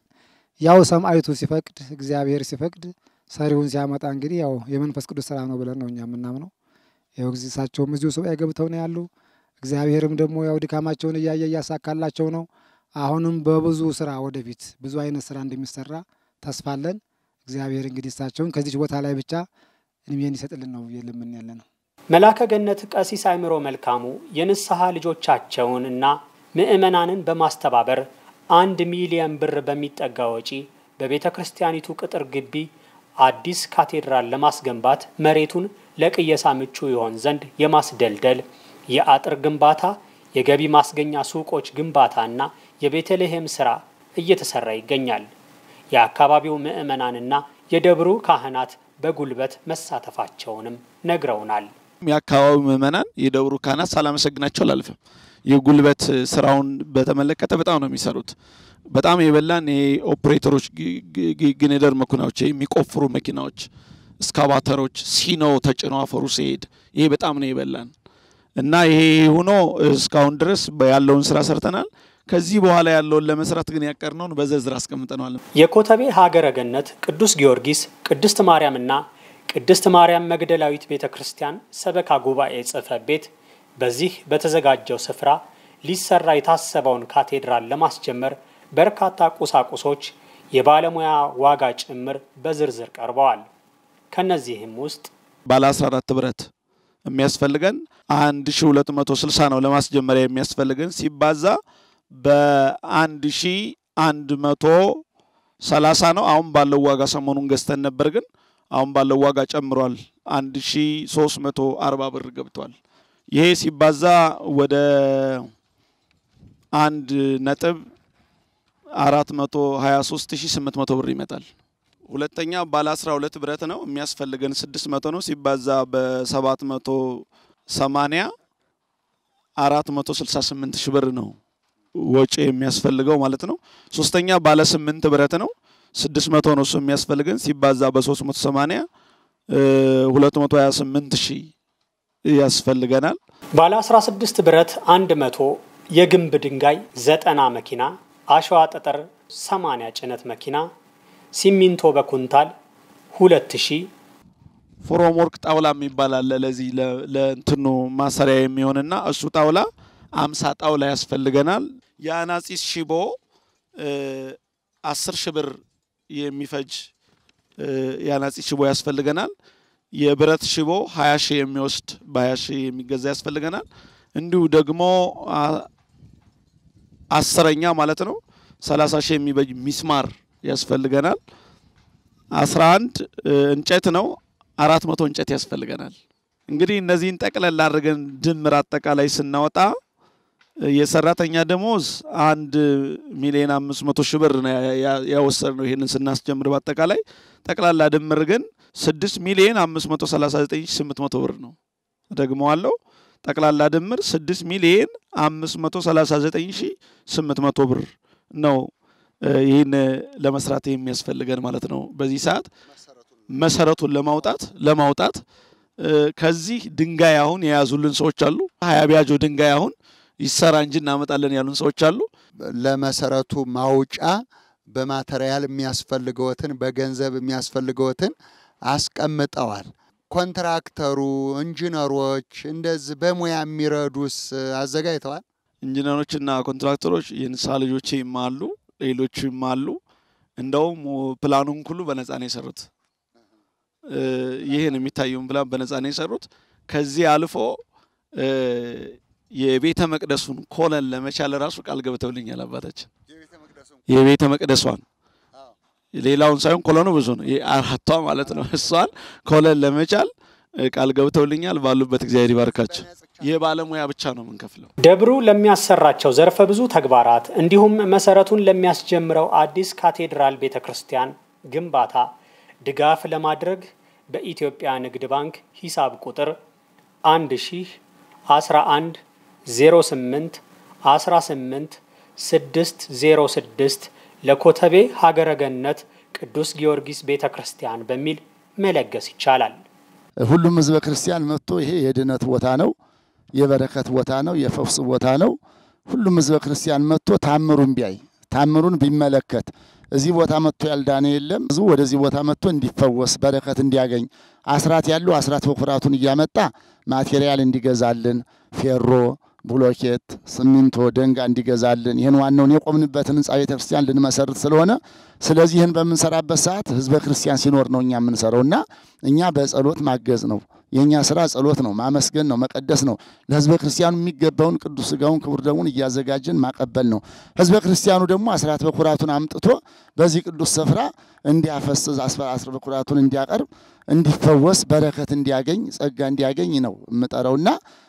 ያው ሰማዕቱ ሲፈቅድ እግዚአብሔር ሲፈቅድ ሰሪውን ሲያመጣ እንግዲህ ያው የመንፈስ ቅዱስ ስራ ነው ብለን ነው እኛ የምናምነው። ያው ጊዜ እሳቸውም እዚሁ ሱባኤ ገብተው ነው ያሉ። እግዚአብሔርም ደግሞ ያው ድካማቸውን እያየ እያሳካላቸው ነው። አሁንም በብዙ ስራ ወደፊት ብዙ አይነት ስራ እንደሚሰራ ተስፋ አለን። እግዚአብሔር እንግዲህ እሳቸውን ከዚች ቦታ ላይ ብቻ እድሜን ይሰጥልን ነው የልምን ያለ ነው። መላከ ገነት ቀሲስ አእምሮ መልካሙ የንስሐ ልጆቻቸውን እና ምዕመናንን በማስተባበር አንድ ሚሊየን ብር በሚጠጋ ወጪ በቤተ ክርስቲያኒቱ ቅጥር ግቢ አዲስ ካቴድራል ለማስገንባት መሬቱን ለቅየሳ ምቹ ይሆን ዘንድ የማስደልደል የአጥር ግንባታ፣ የገቢ ማስገኛ ሱቆች ግንባታና የቤተልሔም ስራ እየተሰራ ይገኛል። የአካባቢው ምዕመናንና የደብሩ ካህናት በጉልበት መሳተፋቸውንም ነግረውናል። የአካባቢው ምዕመናን የደብሩ ካህናት ሳላመሰግናቸው አላልፍም። የጉልበት ስራውን በተመለከተ በጣም ነው የሚሰሩት። በጣም የበላን ኦፕሬተሮች፣ ግኔደር መኪናዎች፣ የሚቆፍሩ መኪናዎች፣ እስካቫተሮች ሲኖ ተጭኖ አፈሩ ሲሄድ ይሄ በጣም ነው የበላን እና ይሄ ሆኖ እስካሁን ድረስ ያለውን ስራ ሰርተናል። ከዚህ በኋላ ያለውን ለመስራት ግን ያቀርነውን በዝርዝር አስቀምጠነዋል። የኮተቤ ሀገረ ገነት ቅዱስ ጊዮርጊስ፣ ቅድስት ማርያምና ቅድስት ማርያም መግደላዊት ቤተ ክርስቲያን ሰበካ ጉባኤ ጽሕፈት ቤት በዚህ በተዘጋጀው ስፍራ ሊሰራ የታሰበውን ካቴድራል ለማስጀመር በርካታ ቁሳቁሶች የባለሙያ ዋጋ ጭምር በዝርዝር ቀርበዋል። ከነዚህም ውስጥ ባለ 14 ብረት የሚያስፈልገን 1260 ነው። ለማስጀመሪያ የሚያስፈልገን ሲባዛ በ1130 ነው። አሁን ባለው ዋጋ ሰሞኑን ገዝተን ነበር፣ ግን አሁን ባለው ዋጋ ጨምሯል። 1340 ብር ገብቷል። ይሄ ሲባዛ ወደ አንድ ነጥብ 423800 ብር ይመጣል። ሁለተኛ ባለ 12 ብረት ነው የሚያስፈልገን 600 ነው ሲባዛ በ780 468 ሺህ ብር ነው ወጪ የሚያስፈልገው ማለት ነው። ሶስተኛ ባለ 8 ብረት ነው 600 ነው እሱ የሚያስፈልገን ሲባዛ በ380 228 ሺህ ያስፈልገናል። ባለ 16 ብረት 100 የግንብ ድንጋይ 90 መኪና አሸዋ ጠጠር 80 ጭነት መኪና ሲሚንቶ በኩንታል 2000 ፎሮም ወርክ ጣውላ የሚባል አለ። ለዚህ ለእንትኑ ማሰሪያ የሚሆንና እሱ ጣውላ አምሳ ጣውላ ያስፈልገናል። የአናጺስ ሽቦ አስር ሺህ ብር የሚፈጅ የአናጺስ ሽቦ ያስፈልገናል። የብረት ሽቦ ሀያ ሺህ የሚወስድ በሀያ ሺህ የሚገዛ ያስፈልገናል። እንዲሁ ደግሞ አስረኛ ማለት ነው ሰላሳ ሺህ የሚበጅ ሚስማር ያስፈልገናል። አስራ አንድ እንጨት ነው አራት መቶ እንጨት ያስፈልገናል። እንግዲህ እነዚህን ጠቅለል አድርገን ድምር አጠቃላይ ስናወጣ የሰራተኛ ደሞዝ አንድ ሚሊዮን አምስት መቶ ሺህ ብር ያወሰድ ነው። ይህንን ስናስጀምር በአጠቃላይ ጠቅላላ ድምር ግን ስድስት ሚሊዮን አምስት መቶ ሰላሳ ዘጠኝ ሺህ ስምንት መቶ ብር ነው። ደግመዋለሁ። ጠቅላላ ድምር ስድስት ሚሊዮን አምስት መቶ ሰላሳ ዘጠኝ ሺህ ስምንት መቶ ብር ነው። ይህን ለመስራት የሚያስፈልገን ማለት ነው። በዚህ ሰዓት መሰረቱን ለማውጣት ለማውጣት ከዚህ ድንጋይ አሁን የያዙልን ሰዎች አሉ። ሀያ ቢያጆ ድንጋይ አሁን ይሰራ እንጂ እናመጣለን ያሉን ሰዎች አሉ። ለመሰረቱ ማውጫ በማተሪያል የሚያስፈልገውትን በገንዘብ የሚያስፈልገውትን አስቀምጠዋል። ኮንትራክተሩ፣ ኢንጂነሮች እንደዚህ በሙያ የሚረዱስ አዘጋጅተዋል። ኢንጂነሮችና ኮንትራክተሮች የንስሐ ልጆቼም አሉ፣ ሌሎችም አሉ። እንደውም ፕላኑን ሁሉ በነፃ ነው የሰሩት። ይህን የሚታየውን ፕላን በነፃ ነው የሰሩት። ከዚህ አልፎ የቤተ መቅደሱን ኮለን ለመቻል ራሱ ቃል ገብተውልኛል አባታችን። የቤተ መቅደሷን ሌላውን ሳይሆን ኮለኑ ብዙ ነው፣ አራቷ ማለት ነው። እሷን ኮለን ለመቻል ቃል ገብተውልኛል። ባሉበት እግዚአብሔር ይባርካቸው። ይህ ባለሙያ ብቻ ነው የምንከፍለው። ደብሩ ለሚያሰራቸው ዘርፈ ብዙ ተግባራት እንዲሁም መሰረቱን ለሚያስጀምረው አዲስ ካቴድራል ቤተ ክርስቲያን ግንባታ ድጋፍ ለማድረግ በኢትዮጵያ ንግድ ባንክ ሂሳብ ቁጥር 1 ሺህ 11 08 18 606 ለኮተቤ ሀገረ ገነት ቅዱስ ጊዮርጊስ ቤተ ክርስቲያን በሚል መለገስ ይቻላል። ሁሉም ህዝበ ክርስቲያን መጥቶ ይሄ የድነት ቦታ ነው፣ የበረከት ቦታ ነው፣ የፈውስ ቦታ ነው። ሁሉም ህዝበ ክርስቲያን መጥቶ ታምሩን ቢያይ ታምሩን ቢመለከት እዚህ ቦታ መጥቶ ያልዳነ የለም። ብዙ ወደዚህ ቦታ መጥቶ እንዲፈወስ በረከት እንዲያገኝ አስራት ያለው አስራት በኩራቱን እያመጣ ማቴሪያል እንዲገዛልን ፌሮ፣ ብሎኬት፣ ሲሚንቶ፣ ደንጋ እንዲገዛልን ይህን ዋናውን የቆምንበትን ህንፃ ቤተ ክርስቲያን ልንመሰርት ስለሆነ ስለዚህ ይህን በምንሰራበት ሰዓት ህዝበ ክርስቲያን ሲኖር ነው እኛ የምንሰራው እና እኛ በጸሎት ማገዝ ነው የእኛ ስራ ጸሎት ነው፣ ማመስገን ነው፣ መቀደስ ነው። ለህዝበ ክርስቲያኑ የሚገባውን ቅዱስ ስጋውን ክቡር ደሙን እያዘጋጀን ማቀበል ነው። ህዝበ ክርስቲያኑ ደግሞ አስራት በኩራቱን አምጥቶ በዚህ ቅዱስ ስፍራ እንዲያፈስዝ አስራት በኩራቱን እንዲያቀርብ፣ እንዲፈወስ፣ በረከት እንዲያገኝ፣ ጸጋ እንዲያገኝ ነው የምጠራውና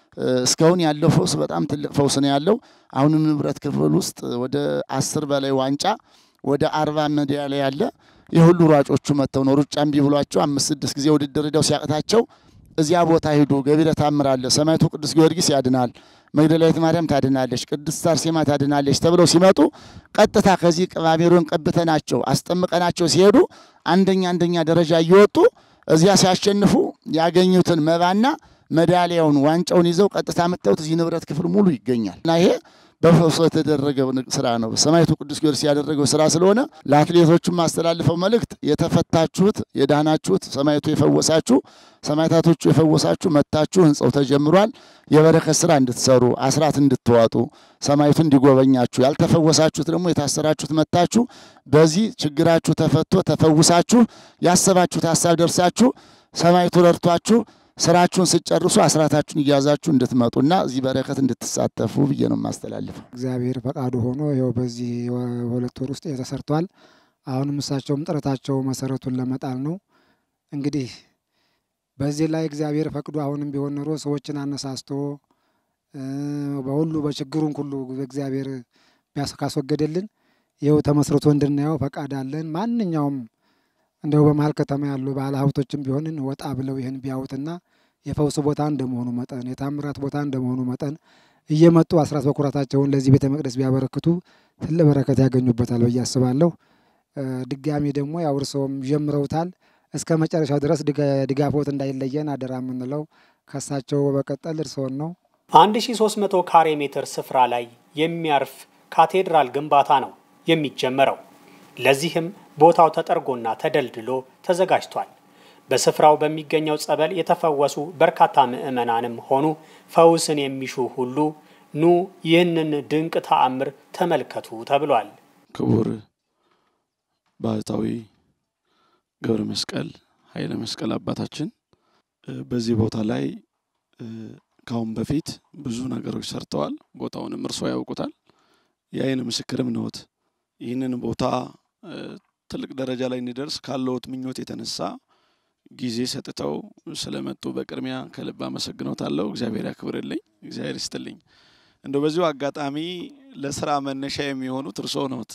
እስካሁን ያለው ፈውስ በጣም ትልቅ ፈውስ ነው ያለው። አሁንም ንብረት ክፍል ውስጥ ወደ አስር በላይ ዋንጫ ወደ አርባ ሜዳሊያ ያለ የሁሉ ሯጮቹ መጥተው ነው ሩጫ እምቢ ብሏቸው አምስት ስድስት ጊዜ ውድድር ሂደው ሲያቅታቸው እዚያ ቦታ ሂዱ፣ ገቢረ ተአምር አለ፣ ሰማዕቱ ቅዱስ ጊዮርጊስ ያድናል፣ መግደላዊት ማርያም ታድናለች፣ ቅድስት አርሴማ ታድናለች ተብለው ሲመጡ ቀጥታ ከዚህ ቅባሜሮን ቀብተናቸው አስጠምቀናቸው ሲሄዱ አንደኛ አንደኛ ደረጃ እየወጡ እዚያ ሲያሸንፉ ያገኙትን መባና መዳሊያውን ዋንጫውን ይዘው ቀጥታ መጥተውት እዚህ ንብረት ክፍል ሙሉ ይገኛል እና ይሄ በፈውስ የተደረገ ስራ ነው። ሰማዕቱ ቅዱስ ጊዮርጊስ ያደረገው ስራ ስለሆነ ለአትሌቶቹም ማስተላልፈው መልእክት የተፈታችሁት፣ የዳናችሁት፣ ሰማዕቱ የፈወሳችሁ፣ ሰማዕታቶቹ የፈወሳችሁ መጥታችሁ ህንጻው ተጀምሯል። የበረከት ስራ እንድትሰሩ አስራት እንድትዋጡ ሰማዕቱ እንዲጎበኛችሁ፣ ያልተፈወሳችሁት ደግሞ የታሰራችሁት መጥታችሁ በዚህ ችግራችሁ ተፈቶ ተፈውሳችሁ ያሰባችሁት ሀሳብ ደርሳችሁ ሰማዕቱ ረድቷችሁ ስራችሁን ስጨርሱ አስራታችሁን እያዛችሁ እንድትመጡና እዚህ በረከት እንድትሳተፉ ብዬ ነው የማስተላልፈው። እግዚአብሔር ፈቃዱ ሆኖ ይኸው በዚህ ሁለት ወር ውስጥ ተሰርቷል። አሁንም እሳቸውም ጥረታቸው መሰረቱን ለመጣል ነው። እንግዲህ በዚህ ላይ እግዚአብሔር ፈቅዶ አሁንም ቢሆን ኖሮ ሰዎችን አነሳስቶ በሁሉ በችግሩን ሁሉ እግዚአብሔር ካስወገደልን ይኸው ተመስርቶ እንድናየው ፈቃድ አለን። ማንኛውም እንደው በመሀል ከተማ ያሉ ባለ ሀብቶችም ቢሆንን ወጣ ብለው ይህን ቢያዩትና የፈውስ ቦታ እንደመሆኑ መጠን የታምራት ቦታ እንደመሆኑ መጠን እየመጡ አስራት በኩራታቸውን ለዚህ ቤተ መቅደስ ቢያበረክቱ ትልቅ በረከት ያገኙበታል ብዬ አስባለሁ። ድጋሚ ደግሞ ያው እርስዎም ጀምረውታል እስከ መጨረሻው ድረስ ድጋፎት እንዳይለየን አደራ የምንለው ከሳቸው በመቀጠል እርስዎን ነው። 1300 ካሬ ሜትር ስፍራ ላይ የሚያርፍ ካቴድራል ግንባታ ነው የሚጀመረው። ለዚህም ቦታው ተጠርጎና ተደልድሎ ተዘጋጅቷል። በስፍራው በሚገኘው ጸበል የተፈወሱ በርካታ ምዕመናንም ሆኑ ፈውስን የሚሹ ሁሉ ኑ ይህንን ድንቅ ተአምር ተመልከቱ ተብሏል። ክቡር ባህታዊ ገብረ መስቀል ኃይለ መስቀል አባታችን በዚህ ቦታ ላይ ከአሁን በፊት ብዙ ነገሮች ሰርተዋል። ቦታውንም እርሶ ያውቁታል። የአይን ምስክርም ነዎት። ይህንን ቦታ ትልቅ ደረጃ ላይ እንዲደርስ ካለዎት ምኞት የተነሳ ጊዜ ሰጥተው ስለመጡ በቅድሚያ ከልብ አመሰግኖታለሁ። እግዚአብሔር ያክብርልኝ፣ እግዚአብሔር ይስጥልኝ። እንደው በዚሁ አጋጣሚ ለስራ መነሻ የሚሆኑት እርሶ ነዎት።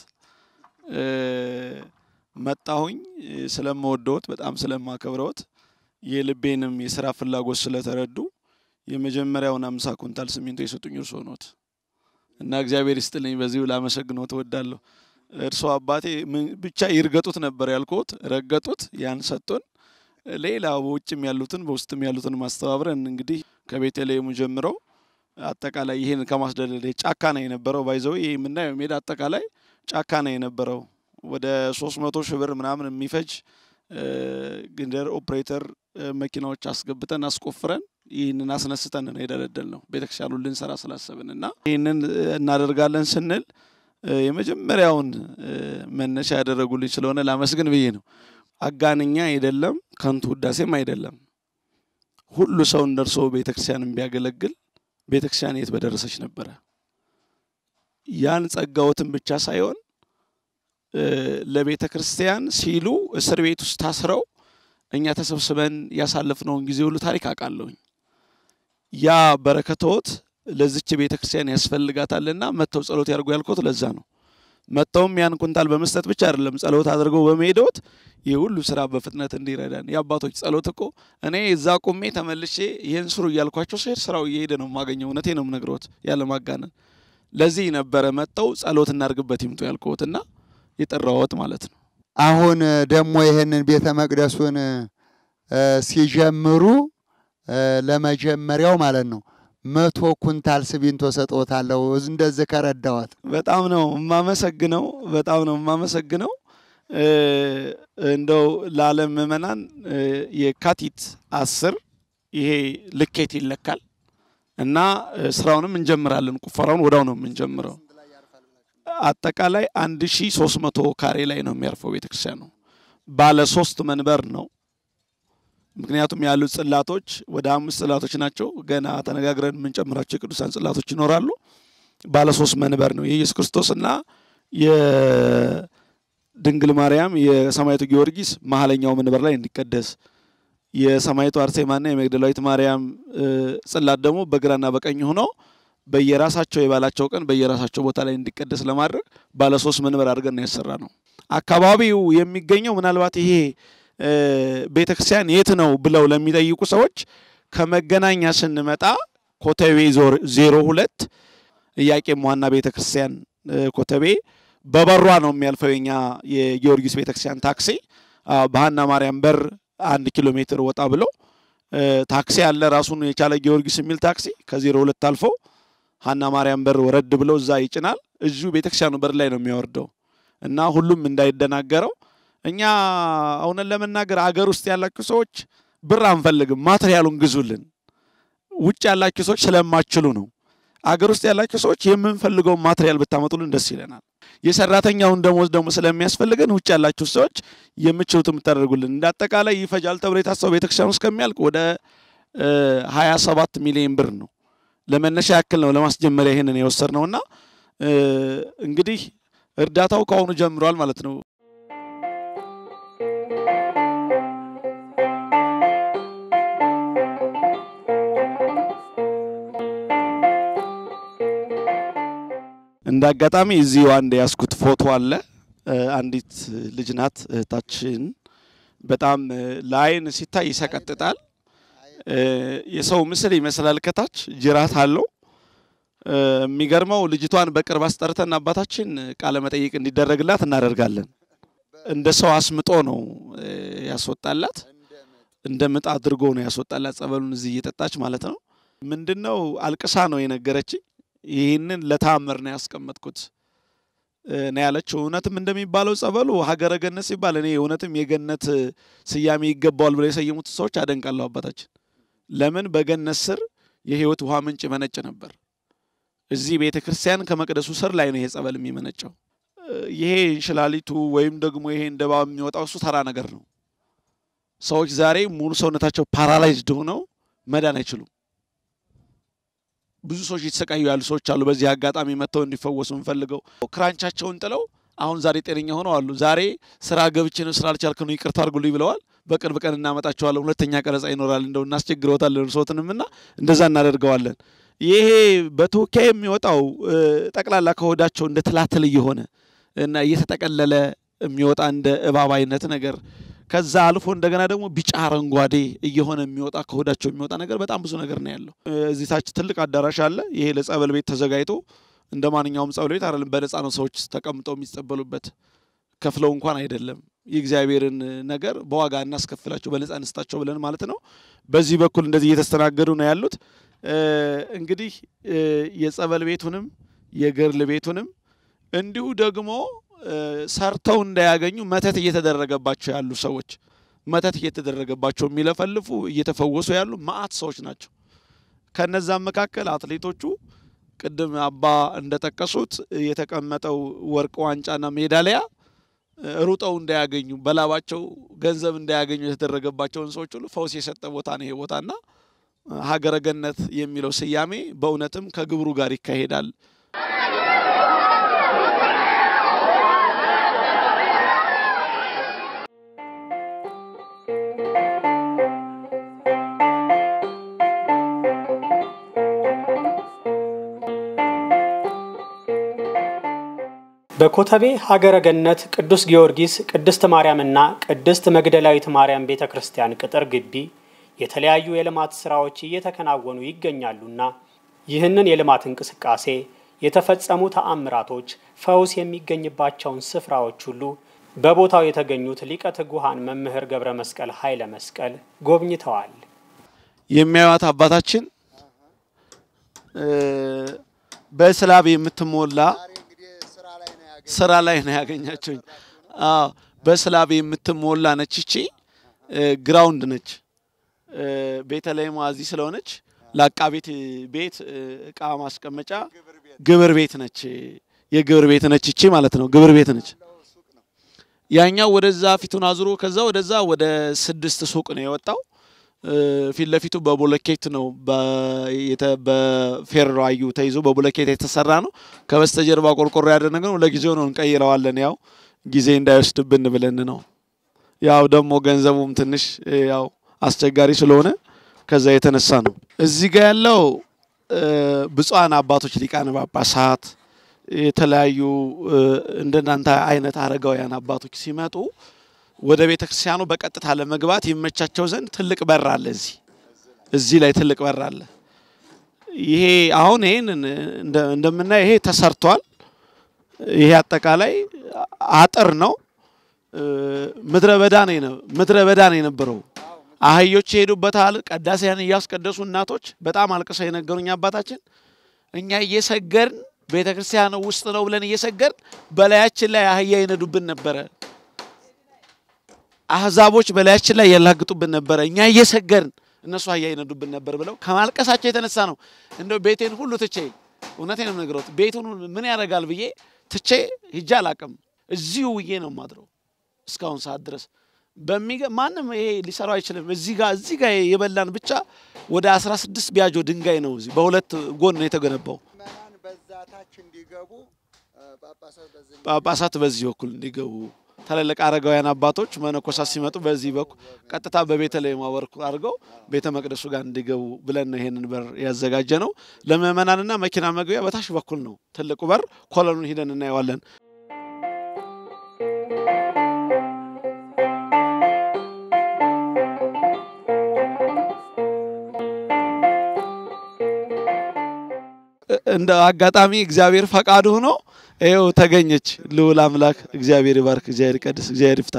መጣሁኝ ስለምወደዎት፣ በጣም ስለማከብረዎት የልቤንም የስራ ፍላጎት ስለተረዱ የመጀመሪያውን አምሳ ኩንታል ሲሚንቶ የሰጡኝ እርሶ ኖት እና እግዚአብሔር ይስጥልኝ። በዚሁ ላመሰግኖት እወዳለሁ። እርሶ አባቴ ብቻ ይርገጡት ነበር ያልኩት፣ ረገጡት። ያን ሰጡን። ሌላ በውጭም ያሉትን በውስጥም ያሉትን ማስተባብረን እንግዲህ ከቤተልሔሙ ጀምረው አጠቃላይ ይህን ከማስደለል ጫካ ነው የነበረው። ባይዘው ይህ የምናየው ሜዳ አጠቃላይ ጫካ ነው የነበረው። ወደ ሶስት መቶ ሺህ ብር ምናምን የሚፈጅ ግንደር ኦፕሬተር መኪናዎች አስገብተን አስቆፍረን ይህንን አስነስተን ነው የደለደል ነው ቤተክርስቲያኑን ልንሰራ ስላሰብን እና ይህንን እናደርጋለን ስንል የመጀመሪያውን መነሻ ያደረጉልኝ ስለሆነ ላመስግን ብዬ ነው። አጋንኛ አይደለም፣ ከንቱ ውዳሴም አይደለም። ሁሉ ሰው እንደርሶ ቤተክርስቲያንን ቢያገለግል ቤተክርስቲያን የት በደረሰች ነበረ። ያን ጸጋዎትን ብቻ ሳይሆን ለቤተ ክርስቲያን ሲሉ እስር ቤት ውስጥ ታስረው እኛ ተሰብስበን ያሳለፍነውን ጊዜ ሁሉ ታሪክ አውቃለሁኝ። ያ በረከቶት ለዚች ቤተ ክርስቲያን ያስፈልጋታልና መጥተው ጸሎት ያድርጉ ያልኩት ለዛ ነው። መጥተውም ያን ኩንታል በመስጠት ብቻ አይደለም ጸሎት አድርገው በመሄዶት ይህ ሁሉ ስራ በፍጥነት እንዲረዳን የአባቶች ጸሎት እኮ እኔ እዛ ቁሜ ተመልሼ ይህን ስሩ እያልኳቸው ስሄድ ስራው እየሄደ ነው የማገኘው። እውነቴ ነው የምነግረዎት ያለ ማጋነን። ለዚህ ነበረ መጥተው ጸሎት እናድርግበት ይምጡ ያልኩትና የጠራዎት ማለት ነው። አሁን ደግሞ ይህንን ቤተ መቅደሱን ሲጀምሩ ለመጀመሪያው ማለት ነው መቶ ኩንታል ሲሚንቶ ሰጥዎታለሁ እንደዚህ ከረዳዎት በጣም ነው የማመሰግነው። በጣም ነው የማመሰግነው። እንደው ለዓለም ምዕመናን የካቲት አስር ይሄ ልኬት ይለካል እና ስራውንም እንጀምራለን። ቁፈራውን ወዳው ነው የምንጀምረው። አጠቃላይ አንድ ሺ ሶስት መቶ ካሬ ላይ ነው የሚያርፈው ቤተክርስቲያኑ። ባለ ሶስት መንበር ነው። ምክንያቱም ያሉት ጽላቶች ወደ አምስት ጽላቶች ናቸው። ገና ተነጋግረን የምንጨምራቸው የቅዱሳን ጽላቶች ይኖራሉ። ባለ ሶስት መንበር ነው የኢየሱስ ክርስቶስና የድንግል ማርያም የሰማዕቱ ጊዮርጊስ መሀለኛው መንበር ላይ እንዲቀደስ የሰማዕቱ አርሴማና የመግደላዊት ማርያም ጽላት ደግሞ በግራና በቀኝ ሆነው በየራሳቸው የባላቸው ቀን በየራሳቸው ቦታ ላይ እንዲቀደስ ለማድረግ ባለ ሶስት መንበር አድርገን ነው ያሰራ ነው። አካባቢው የሚገኘው ምናልባት ይሄ ቤተ ክርስቲያን የት ነው ብለው ለሚጠይቁ ሰዎች ከመገናኛ ስንመጣ ኮተቤ ዜሮ ሁለት ኢያቄም ዋና ቤተ ክርስቲያን ኮተቤ በበሯ ነው የሚያልፈው የኛ የጊዮርጊስ ቤተ ክርስቲያን ታክሲ በሀና ማርያም በር አንድ ኪሎ ሜትር ወጣ ብሎ ታክሲ አለ ራሱን የቻለ ጊዮርጊስ የሚል ታክሲ ከዜሮ ሁለት አልፎ ሀና ማርያም በር ወረድ ብለው እዛ ይጭናል። እዚሁ ቤተክርስቲያኑ በር ላይ ነው የሚያወርደው እና ሁሉም እንዳይደናገረው እኛ እውነት ለመናገር አገር ውስጥ ያላችሁ ሰዎች ብር አንፈልግም፣ ማትሪያሉን ግዙልን። ውጭ ያላችሁ ሰዎች ስለማችሉ ነው። አገር ውስጥ ያላችሁ ሰዎች የምንፈልገውን ማትሪያል ብታመጡልን ደስ ይለናል። የሰራተኛውን ደሞዝ ደግሞ ስለሚያስፈልገን ውጭ ያላችሁ ሰዎች የምችሉት የምታደርጉልን። እንደ አጠቃላይ ይፈጃል ተብሎ የታሰበው ቤተክርስቲያኑ እስከሚያልቅ ወደ ሀያ ሰባት ሚሊዮን ብር ነው። ለመነሻ ያክል ነው ለማስጀመሪያ ይሄንን የወሰድ ነውና እንግዲህ እርዳታው ከአሁኑ ጀምሯል ማለት ነው። እንደ አጋጣሚ እዚሁ አንድ ያስኩት ፎቶ አለ። አንዲት ልጅ ናት እህታችን። በጣም ለአይን ሲታይ ይሰቀጥጣል። የሰው ምስል ይመስላል። ከታች ጅራት አለው። የሚገርመው ልጅቷን በቅርብ አስጠርተን አባታችን ቃለ መጠይቅ እንዲደረግላት እናደርጋለን። እንደ ሰው አስምጦ ነው ያስወጣላት። እንደ ምጥ አድርጎ ነው ያስወጣላት። ጸበሉን እዚህ እየጠጣች ማለት ነው። ምንድነው አልቅሳ ነው የነገረችኝ። ይህንን ለታምር ነው ያስቀመጥኩት ነው ያለችው። እውነትም እንደሚባለው ጸበሉ ሀገረ ገነት ሲባል እኔ እውነትም የገነት ስያሜ ይገባዋል ብለው የሰየሙት ሰዎች አደንቃለሁ አባታችን። ለምን በገነት ስር የህይወት ውሃ ምንጭ መነጭ ነበር። እዚህ ቤተ ክርስቲያን ከመቅደሱ ስር ላይ ነው ይሄ ጸበል የሚመነጨው። ይሄ እንሽላሊቱ ወይም ደግሞ ይሄ እንደባ የሚወጣው እሱ ተራ ነገር ነው። ሰዎች ዛሬ ሙሉ ሰውነታቸው ፓራላይዝድ ሆነው መዳን አይችሉም። ብዙ ሰዎች እየተሰቃዩ ያሉ ሰዎች አሉ። በዚህ አጋጣሚ መጥተው እንዲፈወሱ እንፈልገው ክራንቻቸውን ጥለው አሁን ዛሬ ጤነኛ ሆነው አሉ። ዛሬ ስራ ገብቼ ነው ስራ አልቻልክ ነው ይቅርታ አድርጉልኝ ብለዋል። በቅርብ ቀን እናመጣቸዋለን። ሁለተኛ ቀረጻ ይኖራል። እንደው እናስቸግረውታለን እርስዎትንም እና እንደዛ እናደርገዋለን። ይሄ በተወካይ የሚወጣው ጠቅላላ ከሆዳቸው እንደ ትላትል እየሆነ እና እየተጠቀለለ የሚወጣ እንደ እባብ አይነት ነገር ከዛ አልፎ እንደገና ደግሞ ቢጫ አረንጓዴ እየሆነ የሚወጣ ከሆዳቸው የሚወጣ ነገር በጣም ብዙ ነገር ነው ያለው። እዚህ ታች ትልቅ አዳራሽ አለ። ይሄ ለጸበል ቤት ተዘጋጅቶ እንደ ማንኛውም ጸበል ቤት አይደለም። በነፃ ነው ሰዎች ተቀምጠው የሚጸበሉበት። ከፍለው እንኳን አይደለም። የእግዚአብሔርን ነገር በዋጋ እናስከፍላቸው በነፃ እንስጣቸው ብለን ማለት ነው። በዚህ በኩል እንደዚህ እየተስተናገዱ ነው ያሉት። እንግዲህ የጸበል ቤቱንም የገርል ቤቱንም እንዲሁ ደግሞ ሰርተው እንዳያገኙ መተት እየተደረገባቸው ያሉ ሰዎች መተት እየተደረገባቸው የሚለፈልፉ እየተፈወሱ ያሉ መዓት ሰዎች ናቸው። ከነዛም መካከል አትሌቶቹ ቅድም አባ እንደጠቀሱት የተቀመጠው ወርቅ ዋንጫና ሜዳሊያ ሩጠው እንዳያገኙ በላባቸው ገንዘብ እንዳያገኙ የተደረገባቸውን ሰዎች ሁሉ ፈውስ የሰጠ ቦታ ነው ይሄ ቦታና ሀገረ ገነት የሚለው ስያሜ በእውነትም ከግብሩ ጋር ይካሄዳል። በኮተቤ ሀገረ ገነት ቅዱስ ጊዮርጊስ ቅድስት ማርያምና ቅድስት መግደላዊት ማርያም ቤተ ክርስቲያን ቅጥር ግቢ የተለያዩ የልማት ስራዎች እየተከናወኑ ይገኛሉና ይህንን የልማት እንቅስቃሴ የተፈጸሙ ተአምራቶች፣ ፈውስ የሚገኝባቸውን ስፍራዎች ሁሉ በቦታው የተገኙት ሊቀ ትጉሃን መምህር ገብረ መስቀል ኃይለ መስቀል ጎብኝተዋል። የሚያዩት አባታችን በስላብ የምትሞላ ስራ ላይ ነው ያገኛቸውኝ። አዎ በስላብ የምትሞላ ነች። እቺ ግራውንድ ነች። ቤተልሔም እዚህ ስለሆነች ለአቃቤት ቤት እቃ ማስቀመጫ ግብር ቤት ነች። የግብር ቤት ነች እቺ ማለት ነው። ግብር ቤት ነች። ያኛው ወደዛ ፊቱን አዙሮ ከዛ ወደዛ ወደ ስድስት ሱቅ ነው የወጣው። ፊት ለፊቱ በቦለኬት ነው በፌራዩ ተይዞ በቦለኬት የተሰራ ነው። ከበስተጀርባ ቆርቆሮ ያደረገ ነው። ለጊዜው ነው እንቀይረዋለን፣ ያው ጊዜ እንዳይወስድብን ብለን ነው። ያው ደግሞ ገንዘቡም ትንሽ ያው አስቸጋሪ ስለሆነ ከዛ የተነሳ ነው። እዚህ ጋር ያለው ብፁዓን አባቶች ሊቃነ ጳጳሳት፣ የተለያዩ እንደናንተ አይነት አረጋውያን አባቶች ሲመጡ ወደ ቤተ ክርስቲያኑ በቀጥታ ለመግባት ይመቻቸው ዘንድ ትልቅ በር አለ። እዚህ እዚህ ላይ ትልቅ በር አለ። ይሄ አሁን ይሄን እንደምናየው ይሄ ተሰርቷል። ይሄ አጠቃላይ አጥር ነው። ምድረ በዳ ነው ምድረ በዳ ነው የነበረው። አህዮች ይሄዱበታል። ቀዳሴያን እያስቀደሱ እናቶች በጣም አልቅሰው የነገሩኝ አባታችን እኛ እየሰገርን ቤተ ክርስቲያን ውስጥ ነው ብለን እየሰገርን በላያችን ላይ አህያ ይነዱብን ነበረ። አህዛቦች በላያችን ላይ ያላግጡብን ነበረ። እኛ እየሰገርን እነሱ አህያ ይነዱብን ነበር ብለው ከማልቀሳቸው የተነሳ ነው እንደው ቤቴን ሁሉ ትቼ እውነቴን ነው የምነግረው ቤቱን ምን ያደርጋል ብዬ ትቼ ሂጄ አላቅም። እዚሁ ውዬ ነው ማድረው እስካሁን ሰዓት ድረስ በሚገ ማንም ይሄ ሊሰራው አይችልም። እዚህ ጋር እዚህ ጋር የበላን ብቻ ወደ 16 ቢያጆ ድንጋይ ነው እዚህ በሁለት ጎን ነው የተገነባው። ጳጳሳት በዚህ በኩል እንዲገቡ ትልልቅ አረጋውያን አባቶች መነኮሳት ሲመጡ በዚህ በኩል ቀጥታ በቤተልሔም በኩል አድርገው ቤተ መቅደሱ ጋር እንዲገቡ ብለን ነው ይሄንን በር ያዘጋጀ ነው። ለምእመናንና መኪና መግቢያ በታች በኩል ነው ትልቁ በር። ኮለኑን ሂደን እናየዋለን። እንደ አጋጣሚ እግዚአብሔር ፈቃዱ ሆኖ ይኸው ተገኘች። ልዑል አምላክ እግዚአብሔር ይባርክ፣ እግዚአብሔር ይቀድስ፣ እግዚአብሔር ይፍታ።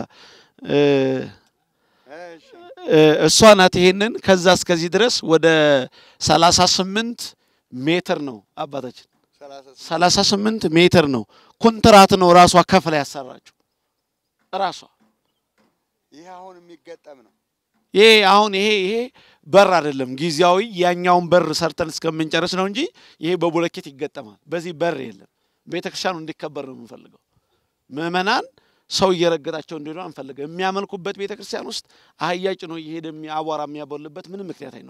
እሷ ናት ይሄንን ከዛ እስከዚህ ድረስ ወደ 38 ሜትር ነው አባታችን 38 ሜትር ነው። ኮንትራት ነው ራሷ ከፍላ ያሰራችው ራሷ። ይሄ አሁን የሚገጠም ነው። ይሄ አሁን ይሄ ይሄ በር አይደለም ጊዜያዊ ያኛውን በር ሰርተን እስከምንጨርስ ነው እንጂ ይሄ በቦለኬት ይገጠማል። በዚህ በር የለም። ቤተክርስቲያኑ እንዲከበር ነው የምንፈልገው። ምእመናን ሰው እየረገጣቸው እንዲሆኑ አንፈልገው። የሚያመልኩበት ቤተክርስቲያን ውስጥ አህያ ጭኖ እየሄደ አቧራ የሚያቦልበት ምንም ምክንያት አይኖርም።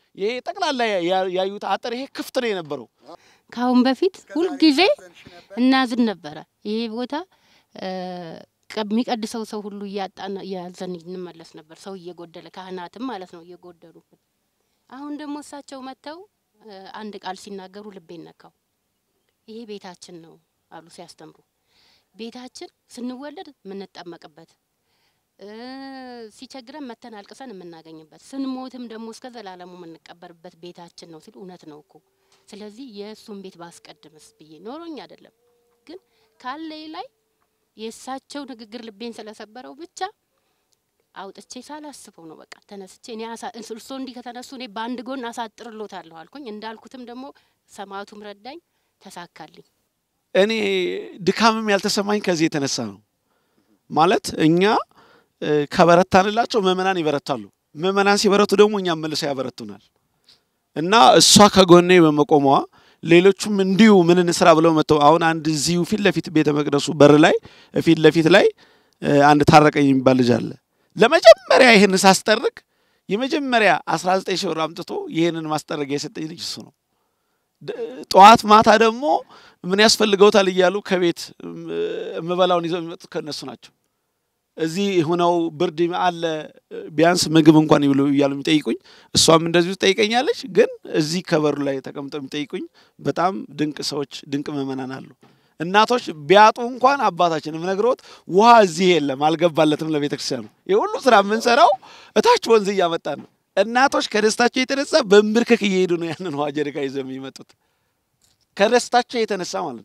ይሄ ጠቅላላ ያ- ያዩት አጥር ይሄ ክፍት ነው የነበረው። ከአሁን በፊት ሁልጊዜ እናዝን ነበረ። ይሄ ቦታ እ፣ ቀ- የሚቀድሰው ሰው ሁሉ እያጣን እያዘን እንመለስ ነበር። ሰው እየጎደለ ካህናትም ማለት ነው እየጎደሉ። አሁን ደግሞ እሳቸው መጥተው እ፣ አንድ ቃል ሲናገሩ ልቤን ነካው። ይሄ ቤታችን ነው አሉ ሲያስተምሩ። ቤታችን ስንወለድ የምንጠመቅበት እ፣ ሲቸግረን መተን አልቅሰን የምናገኝበት ስንሞትም ደግሞ እስከ ዘላለሙ የምንቀበርበት ቤታችን ነው ሲሉ እውነት ነው እኮ ስለዚህ የእሱን ቤት ባስቀድምስ ብዬ ኖሮኝ አይደለም፣ ግን ካለኝ ላይ የእሳቸው ንግግር ልቤን ስለሰበረው ብቻ አውጥቼ ሳላስበው ነው በቃ ተነስቼ እኔ አሳ- እርስዎ እንዲህ ከተነሱ እኔ በአንድ ጎን አሳጥርሎታለሁ አልኩኝ። እንዳልኩትም ደግሞ ሰማዕቱም ረዳኝ፣ ተሳካልኝ። እኔ ድካምም ያልተሰማኝ ከዚህ የተነሳ ነው። ማለት እኛ እ፣ ከበረታንላቸው ምእመናን ይበረታሉ። ምእመናን ሲበረቱ ደግሞ እኛም መልሰው ያበረቱናል። እና እሷ ከጎኔ በመቆሟ ሌሎቹም እንዲሁ ምን እንስራ ብለው መጥተው አሁን አንድ እዚሁ ፊት ለፊት ቤተ መቅደሱ በር ላይ ፊት ለፊት ላይ እ፣ አንድ ታረቀኝ የሚባል ልጅ አለ። ለመጀመሪያ ይህን ሳስጠርቅ የመጀመሪያ 19 ሺህ ብር አምጥቶ ይህንን ማስጠረጊያ የሰጠኝ ልጅ እሱ ነው። ደ- ጠዋት ማታ ደግሞ ምን ያስፈልገውታል እያሉ ከቤት እም፣ እምበላውን ይዘው የሚመጡት ከእነሱ ናቸው። እዚህ ሁነው ብርድ አለ ቢያንስ ምግብ እንኳን ይብሉ እያሉ የሚጠይቁኝ፣ እሷም እንደዚሁ ትጠይቀኛለች። ግን እዚህ ከበሩ ላይ ተቀምጠው የሚጠይቁኝ በጣም ድንቅ ሰዎች፣ ድንቅ ምእመናን አሉ። እናቶች ቢያጡ እንኳን አባታችን የምነግረውት ውሃ እዚህ የለም አልገባለትም ለቤተ ክርስቲያኑ። የሁሉ ስራ የምንሰራው እታች ወንዝ እያመጣን ነው። እናቶች ከደስታቸው የተነሳ በንብርክክ እየሄዱ ነው ያንን ውሃ ጀሪካ ይዘው የሚመጡት ከደስታቸው የተነሳ ማለት ነው።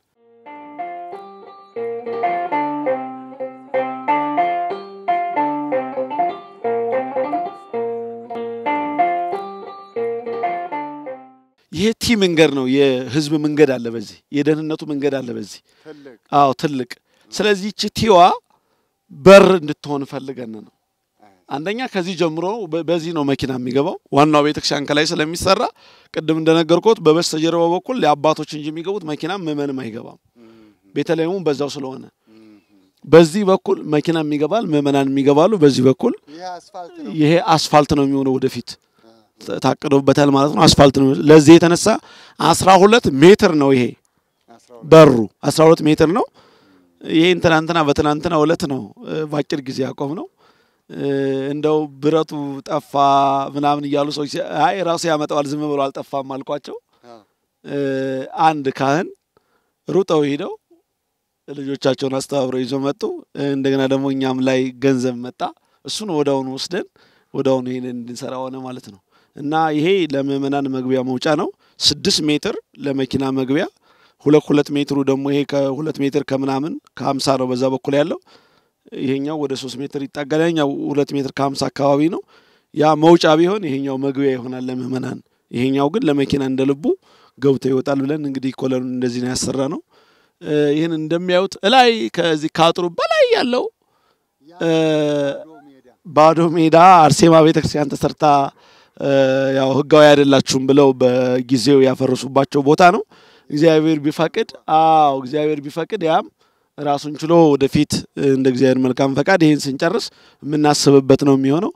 ይሄ ቲ መንገድ ነው። የህዝብ መንገድ አለ በዚህ፣ የደህንነቱ መንገድ አለ በዚህ። ትልቅ አዎ ትልቅ። ስለዚህ ይቺ ቲዋ በር እንድትሆን ፈልገን ነው። አንደኛ ከዚህ ጀምሮ በ- በዚህ ነው መኪና የሚገባው። ዋናው ቤተክርስቲያን ከላይ ስለሚሰራ ቅድም እንደነገርኩት በበስተጀርባው በኩል ለአባቶች እንጂ የሚገቡት መኪና ምእመንም አይገባም። ቤተልሔሙም በዛው ስለሆነ በዚህ በኩል መኪና ይገባል፣ ምእመናን የሚገባሉ። በዚህ በኩል ይህ አስፋልት ነው። ይሄ አስፋልት ነው የሚሆነው ወደፊት ታ- ታቅዶበታል ማለት ነው። አስፋልት ነው። ለዚህ የተነሳ አስራ ሁለት ሜትር ነው ይሄ አስራ ሁለት በሩ 12 ሜትር ነው። ይሄን ትናንትና በትናንትና ዕለት ነው እ፣ በአጭር ጊዜ ያቆም ነው። እ፣ እንደው ብረቱ ጠፋ ምናምን እያሉ ሰዎች ሲ- አይ ራሱ ያመጣዋል ዝም ብሎ አልጠፋም አልኳቸው። አዎ። እ፣ አንድ ካህን ሩጠው ሄደው ልጆቻቸውን አስተባብረው ይዞ መጡ። እ፣ እንደገና ደግሞ እኛም ላይ ገንዘብ መጣ። እሱን ወዳውኑ ወስደን ወዳውኑ ይሄን እንድንሰራ ሆነ ማለት ነው። እና ይሄ ለምእመናን መግቢያ መውጫ ነው። ስድስት ሜትር ለመኪና መግቢያ ሁለት ሁለት ሜትሩ ደግሞ ይሄ ከሁለት ሜትር ከምናምን ከሀምሳ ነው በዛ በኩል ያለው ይሄኛው ወደ ሶስት ሜትር ይጠጋል። ያኛው ሁለት ሜትር ከሀምሳ አካባቢ ነው። ያ መውጫ ቢሆን ይሄኛው መግቢያ ይሆናል ለምእመናን። ይሄኛው ግን ለመኪና እንደ ልቡ ገብቶ ይወጣል ብለን እንግዲህ ኮለኑን እንደዚህ ነው ያሰራ ነው። እ፣ ይህን እንደሚያዩት እላይ ከዚህ ከአጥሩ በላይ ያለው እ፣ ባዶ ሜዳ ባዶ ሜዳ አርሴማ ቤተክርስቲያን ተሰርታ እ፣ ያው ህጋዊ አይደላችሁም ብለው በጊዜው ያፈረሱባቸው ቦታ ነው። እግዚአብሔር ቢፈቅድ አዎ እግዚአብሔር ቢፈቅድ ያም ራሱን ችሎ ወደፊት እ፣ እንደ እግዚአብሔር መልካም ፈቃድ ይህን ስንጨርስ የምናስብበት ነው የሚሆነው።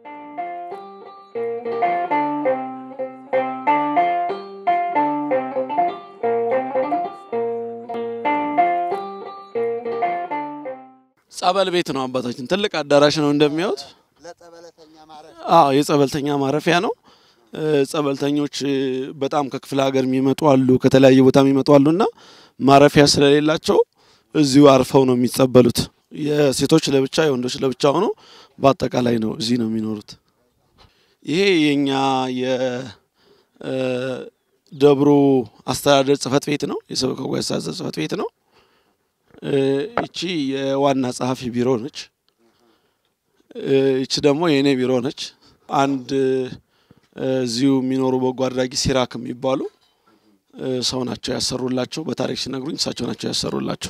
ጸበል ቤት ነው አባታችን። ትልቅ አዳራሽ ነው እንደሚያዩት። ለጸበለተኛ ማረፍ አዎ የጸበልተኛ ማረፊያ ነው። እ፣ ጸበልተኞች እ፣ በጣም ከክፍለ ሀገር የሚመጡ አሉ፣ ከተለያየ ቦታ የሚመጡ አሉ እና ማረፊያ ስለሌላቸው እዚሁ አርፈው ነው የሚጸበሉት። የሴቶች ለብቻ የወንዶች ለብቻ ሆኖ በአጠቃላይ ነው እዚህ ነው የሚኖሩት። ይሄ የኛ የደብሩ አስተዳደር ጽህፈት ቤት ነው፣ የሰበካ ጉባኤ አስተዳደር ጽህፈት ቤት ነው። እ፣ ይቺ የዋና ጸሐፊ ቢሮ ነች። እ፣ ይቺ ደግሞ የእኔ ቢሮ ነች። አንድ እ፣ እዚሁ የሚኖሩ በጎ አድራጊ ሲራክ የሚባሉ እ፣ ሰው ናቸው ያሰሩላቸው። በታሪክ ሲነግሩኝ እሳቸው ናቸው ያሰሩላቸው።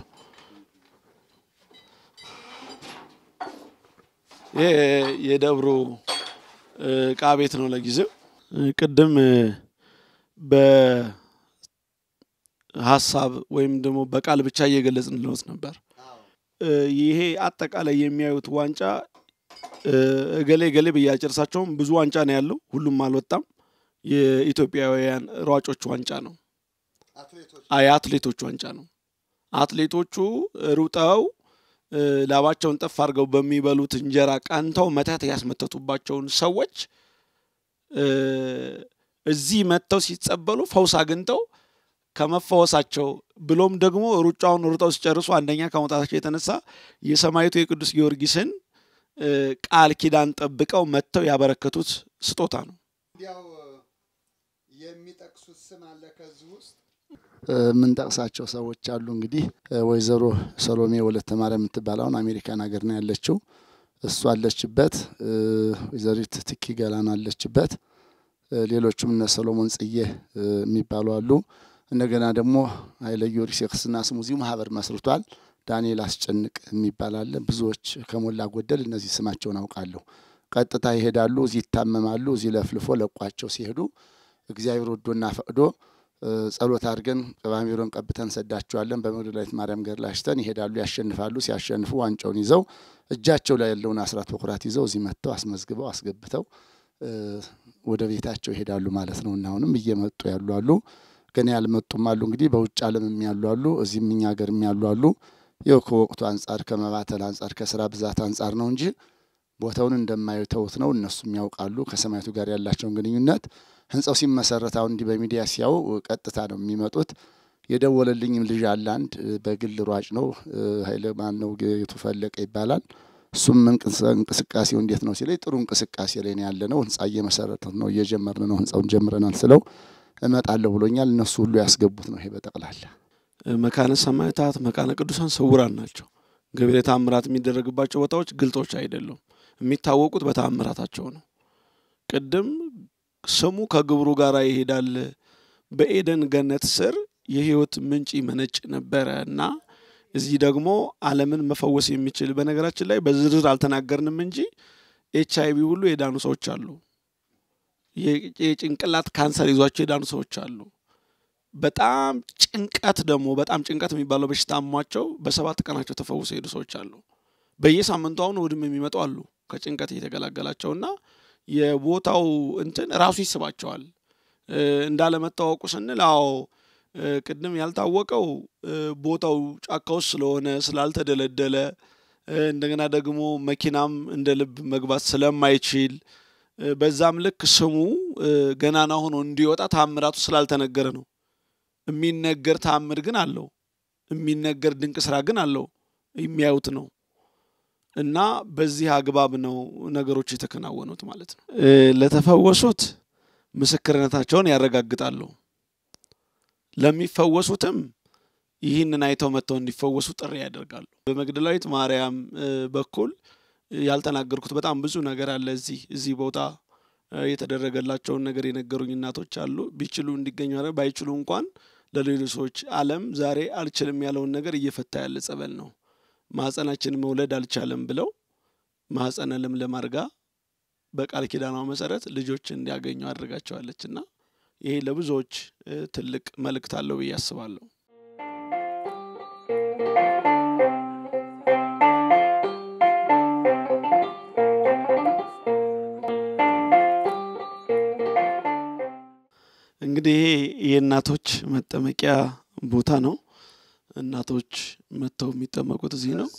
ይህ የደብሩ እ፣ እቃ ቤት ነው ለጊዜው። እ፣ ቅድም እ፣ በሀሳብ ወይም ደግሞ በቃል ብቻ እየገለጽን ልወት ነበር። እ፣ ይሄ አጠቃላይ የሚያዩት ዋንጫ እ፣ እገሌ እገሌ ብዬ አልጨርሳቸውም። ብዙ ዋንጫ ነው ያለው፣ ሁሉም አልወጣም። የኢትዮጵያውያን ሯጮች ዋንጫ ነው። የአትሌቶች ዋንጫ ነው። አትሌቶቹ ሩጠው ላባቸውን ጠፍ አድርገው በሚበሉት እንጀራ ቀንተው መተት ያስመተቱባቸውን ሰዎች እዚህ መጥተው ሲጸበሉ ፈውስ አግኝተው ከመፈወሳቸው ብሎም ደግሞ ሩጫውን ሩጠው ሲጨርሱ አንደኛ ከመውጣታቸው የተነሳ የሰማዕቱ የቅዱስ ጊዮርጊስን ቃል ኪዳን ጠብቀው መጥተው ያበረከቱት ስጦታ ነው። እንዲያው የሚጠቅሱት ስም አለ ከዚህ ውስጥ የምንጠቅሳቸው ሰዎች አሉ። እንግዲህ ወይዘሮ ሰሎሜ ወለተ ማርያም የምትባል አሁን አሜሪካን ሀገር ነው ያለችው። እሱ አለችበት። ወይዘሪት ትኪ ገላን አለችበት። ሌሎቹም እነ ሰሎሞን ጽዬ የሚባሉ አሉ። እንደገና ደግሞ ኃይለ ጊዮርጊስ የክርስትና ስሙ እዚሁ ማህበር መስርቷል። ዳንኤል አስጨንቅ የሚባል አለ። ብዙዎች ከሞላ ጎደል እነዚህ ስማቸውን አውቃለሁ። ቀጥታ ይሄዳሉ፣ እዚህ ይታመማሉ። እዚህ ለፍልፎ ለቋቸው ሲሄዱ እግዚአብሔር ወዶና ፈቅዶ ጸሎት አድርገን ቅባሜሮን ቀብተን ሰዳቸዋለን። በመግደላዊት ማርያም ገድል አሽተን ይሄዳሉ፣ ያሸንፋሉ። ሲያሸንፉ ዋንጫውን ይዘው እጃቸው ላይ ያለውን አስራት በኩራት ይዘው እዚህ መጥተው አስመዝግበው አስገብተው ወደ ቤታቸው ይሄዳሉ ማለት ነው እና አሁንም እየመጡ ያሉ አሉ። ገና ያልመጡም አሉ። እንግዲህ በውጭ ዓለም ያሉ አሉ፣ እዚህም እኛ ሀገር ያሉ አሉ። ይኸው ከወቅቱ አንጻር ከመባተል አንጻር ከስራ ብዛት አንጻር ነው እንጂ ቦታውን እንደማይተውት ነው። እነሱም ያውቃሉ ከሰማዕቱ ጋር ያላቸውን ግንኙነት ህንጻው ሲመሰረት አሁን እንዲህ በሚዲያ ሲያው ቀጥታ ነው የሚመጡት። የደወለልኝም ልጅ አለ አንድ በግል ሯጭ ነው ኃይለ ማን ነው ጌቱ ፈለቀ ይባላል። እሱም እንቅስቃሴው እንዴት ነው ሲለኝ ጥሩ እንቅስቃሴ ላይ ነው ያለ ነው። ህንጻ እየመሰረተ ነው እየጀመርን ነው ህንጻውን ጀምረናል ስለው እመጣለሁ ብሎኛል። እነሱ ሁሉ ያስገቡት ነው ይሄ በጠቅላላ መካነ ሰማዕታት መካነ ቅዱሳን ስውራን ናቸው። ገቢረ ተአምራት የሚደረግባቸው ቦታዎች ግልጦች አይደሉም። የሚታወቁት በተአምራታቸው ነው። ቅድም ስሙ ከግብሩ ጋር ይሄዳል። በኤደን ገነት ስር የህይወት ምንጭ መነጭ ነበረ እና እዚህ ደግሞ ዓለምን መፈወስ የሚችል በነገራችን ላይ በዝርዝር አልተናገርንም እንጂ ኤች አይቪ ሁሉ የዳኑ ሰዎች አሉ። የጭንቅላት ካንሰር ይዟቸው የዳኑ ሰዎች አሉ። በጣም ጭንቀት ደግሞ በጣም ጭንቀት የሚባለው በሽታ አሟቸው በሰባት ቀናቸው ተፈውሰው የሄዱ ሰዎች አሉ። በየሳምንቱ አሁን እሑድም የሚመጡ አሉ ከጭንቀት እየተገላገላቸውና የቦታው እንትን ራሱ ይስባቸዋል። እንዳለመታወቁ ስንል አዎ ቅድም ያልታወቀው ቦታው ጫካ ውስጥ ስለሆነ ስላልተደለደለ እንደገና ደግሞ መኪናም እንደ ልብ መግባት ስለማይችል በዛም ልክ ስሙ ገናና ሆኖ እንዲወጣ ታምራቱ ስላልተነገረ ነው። የሚነገር ታምር ግን አለው። የሚነገር ድንቅ ስራ ግን አለው። የሚያዩት ነው። እና በዚህ አግባብ ነው ነገሮች የተከናወኑት ማለት ነው። ለተፈወሱት ምስክርነታቸውን ያረጋግጣሉ። ለሚፈወሱትም ይህንን አይተው መጥተው እንዲፈወሱ ጥሪ ያደርጋሉ። በመግደላዊት ማርያም በኩል ያልተናገርኩት በጣም ብዙ ነገር አለ። እዚህ እዚህ ቦታ የተደረገላቸውን ነገር የነገሩኝ እናቶች አሉ። ቢችሉ እንዲገኙ ባይችሉ እንኳን ለሌሎች ሰዎች ዓለም ዛሬ አልችልም ያለውን ነገር እየፈታ ያለ ጸበል ነው። ማህፀናችን መውለድ አልቻለም ብለው ማህፀነ ለምለም አድርጋ በቃል ኪዳኗ መሰረት ልጆች እንዲያገኙ አድርጋቸዋለች እና ይሄ ለብዙዎች ትልቅ መልእክት አለው ብዬ አስባለሁ። እንግዲህ ይሄ የእናቶች መጠመቂያ ቦታ ነው። እናቶች መጥተው የሚጠመቁት እዚህ ነው።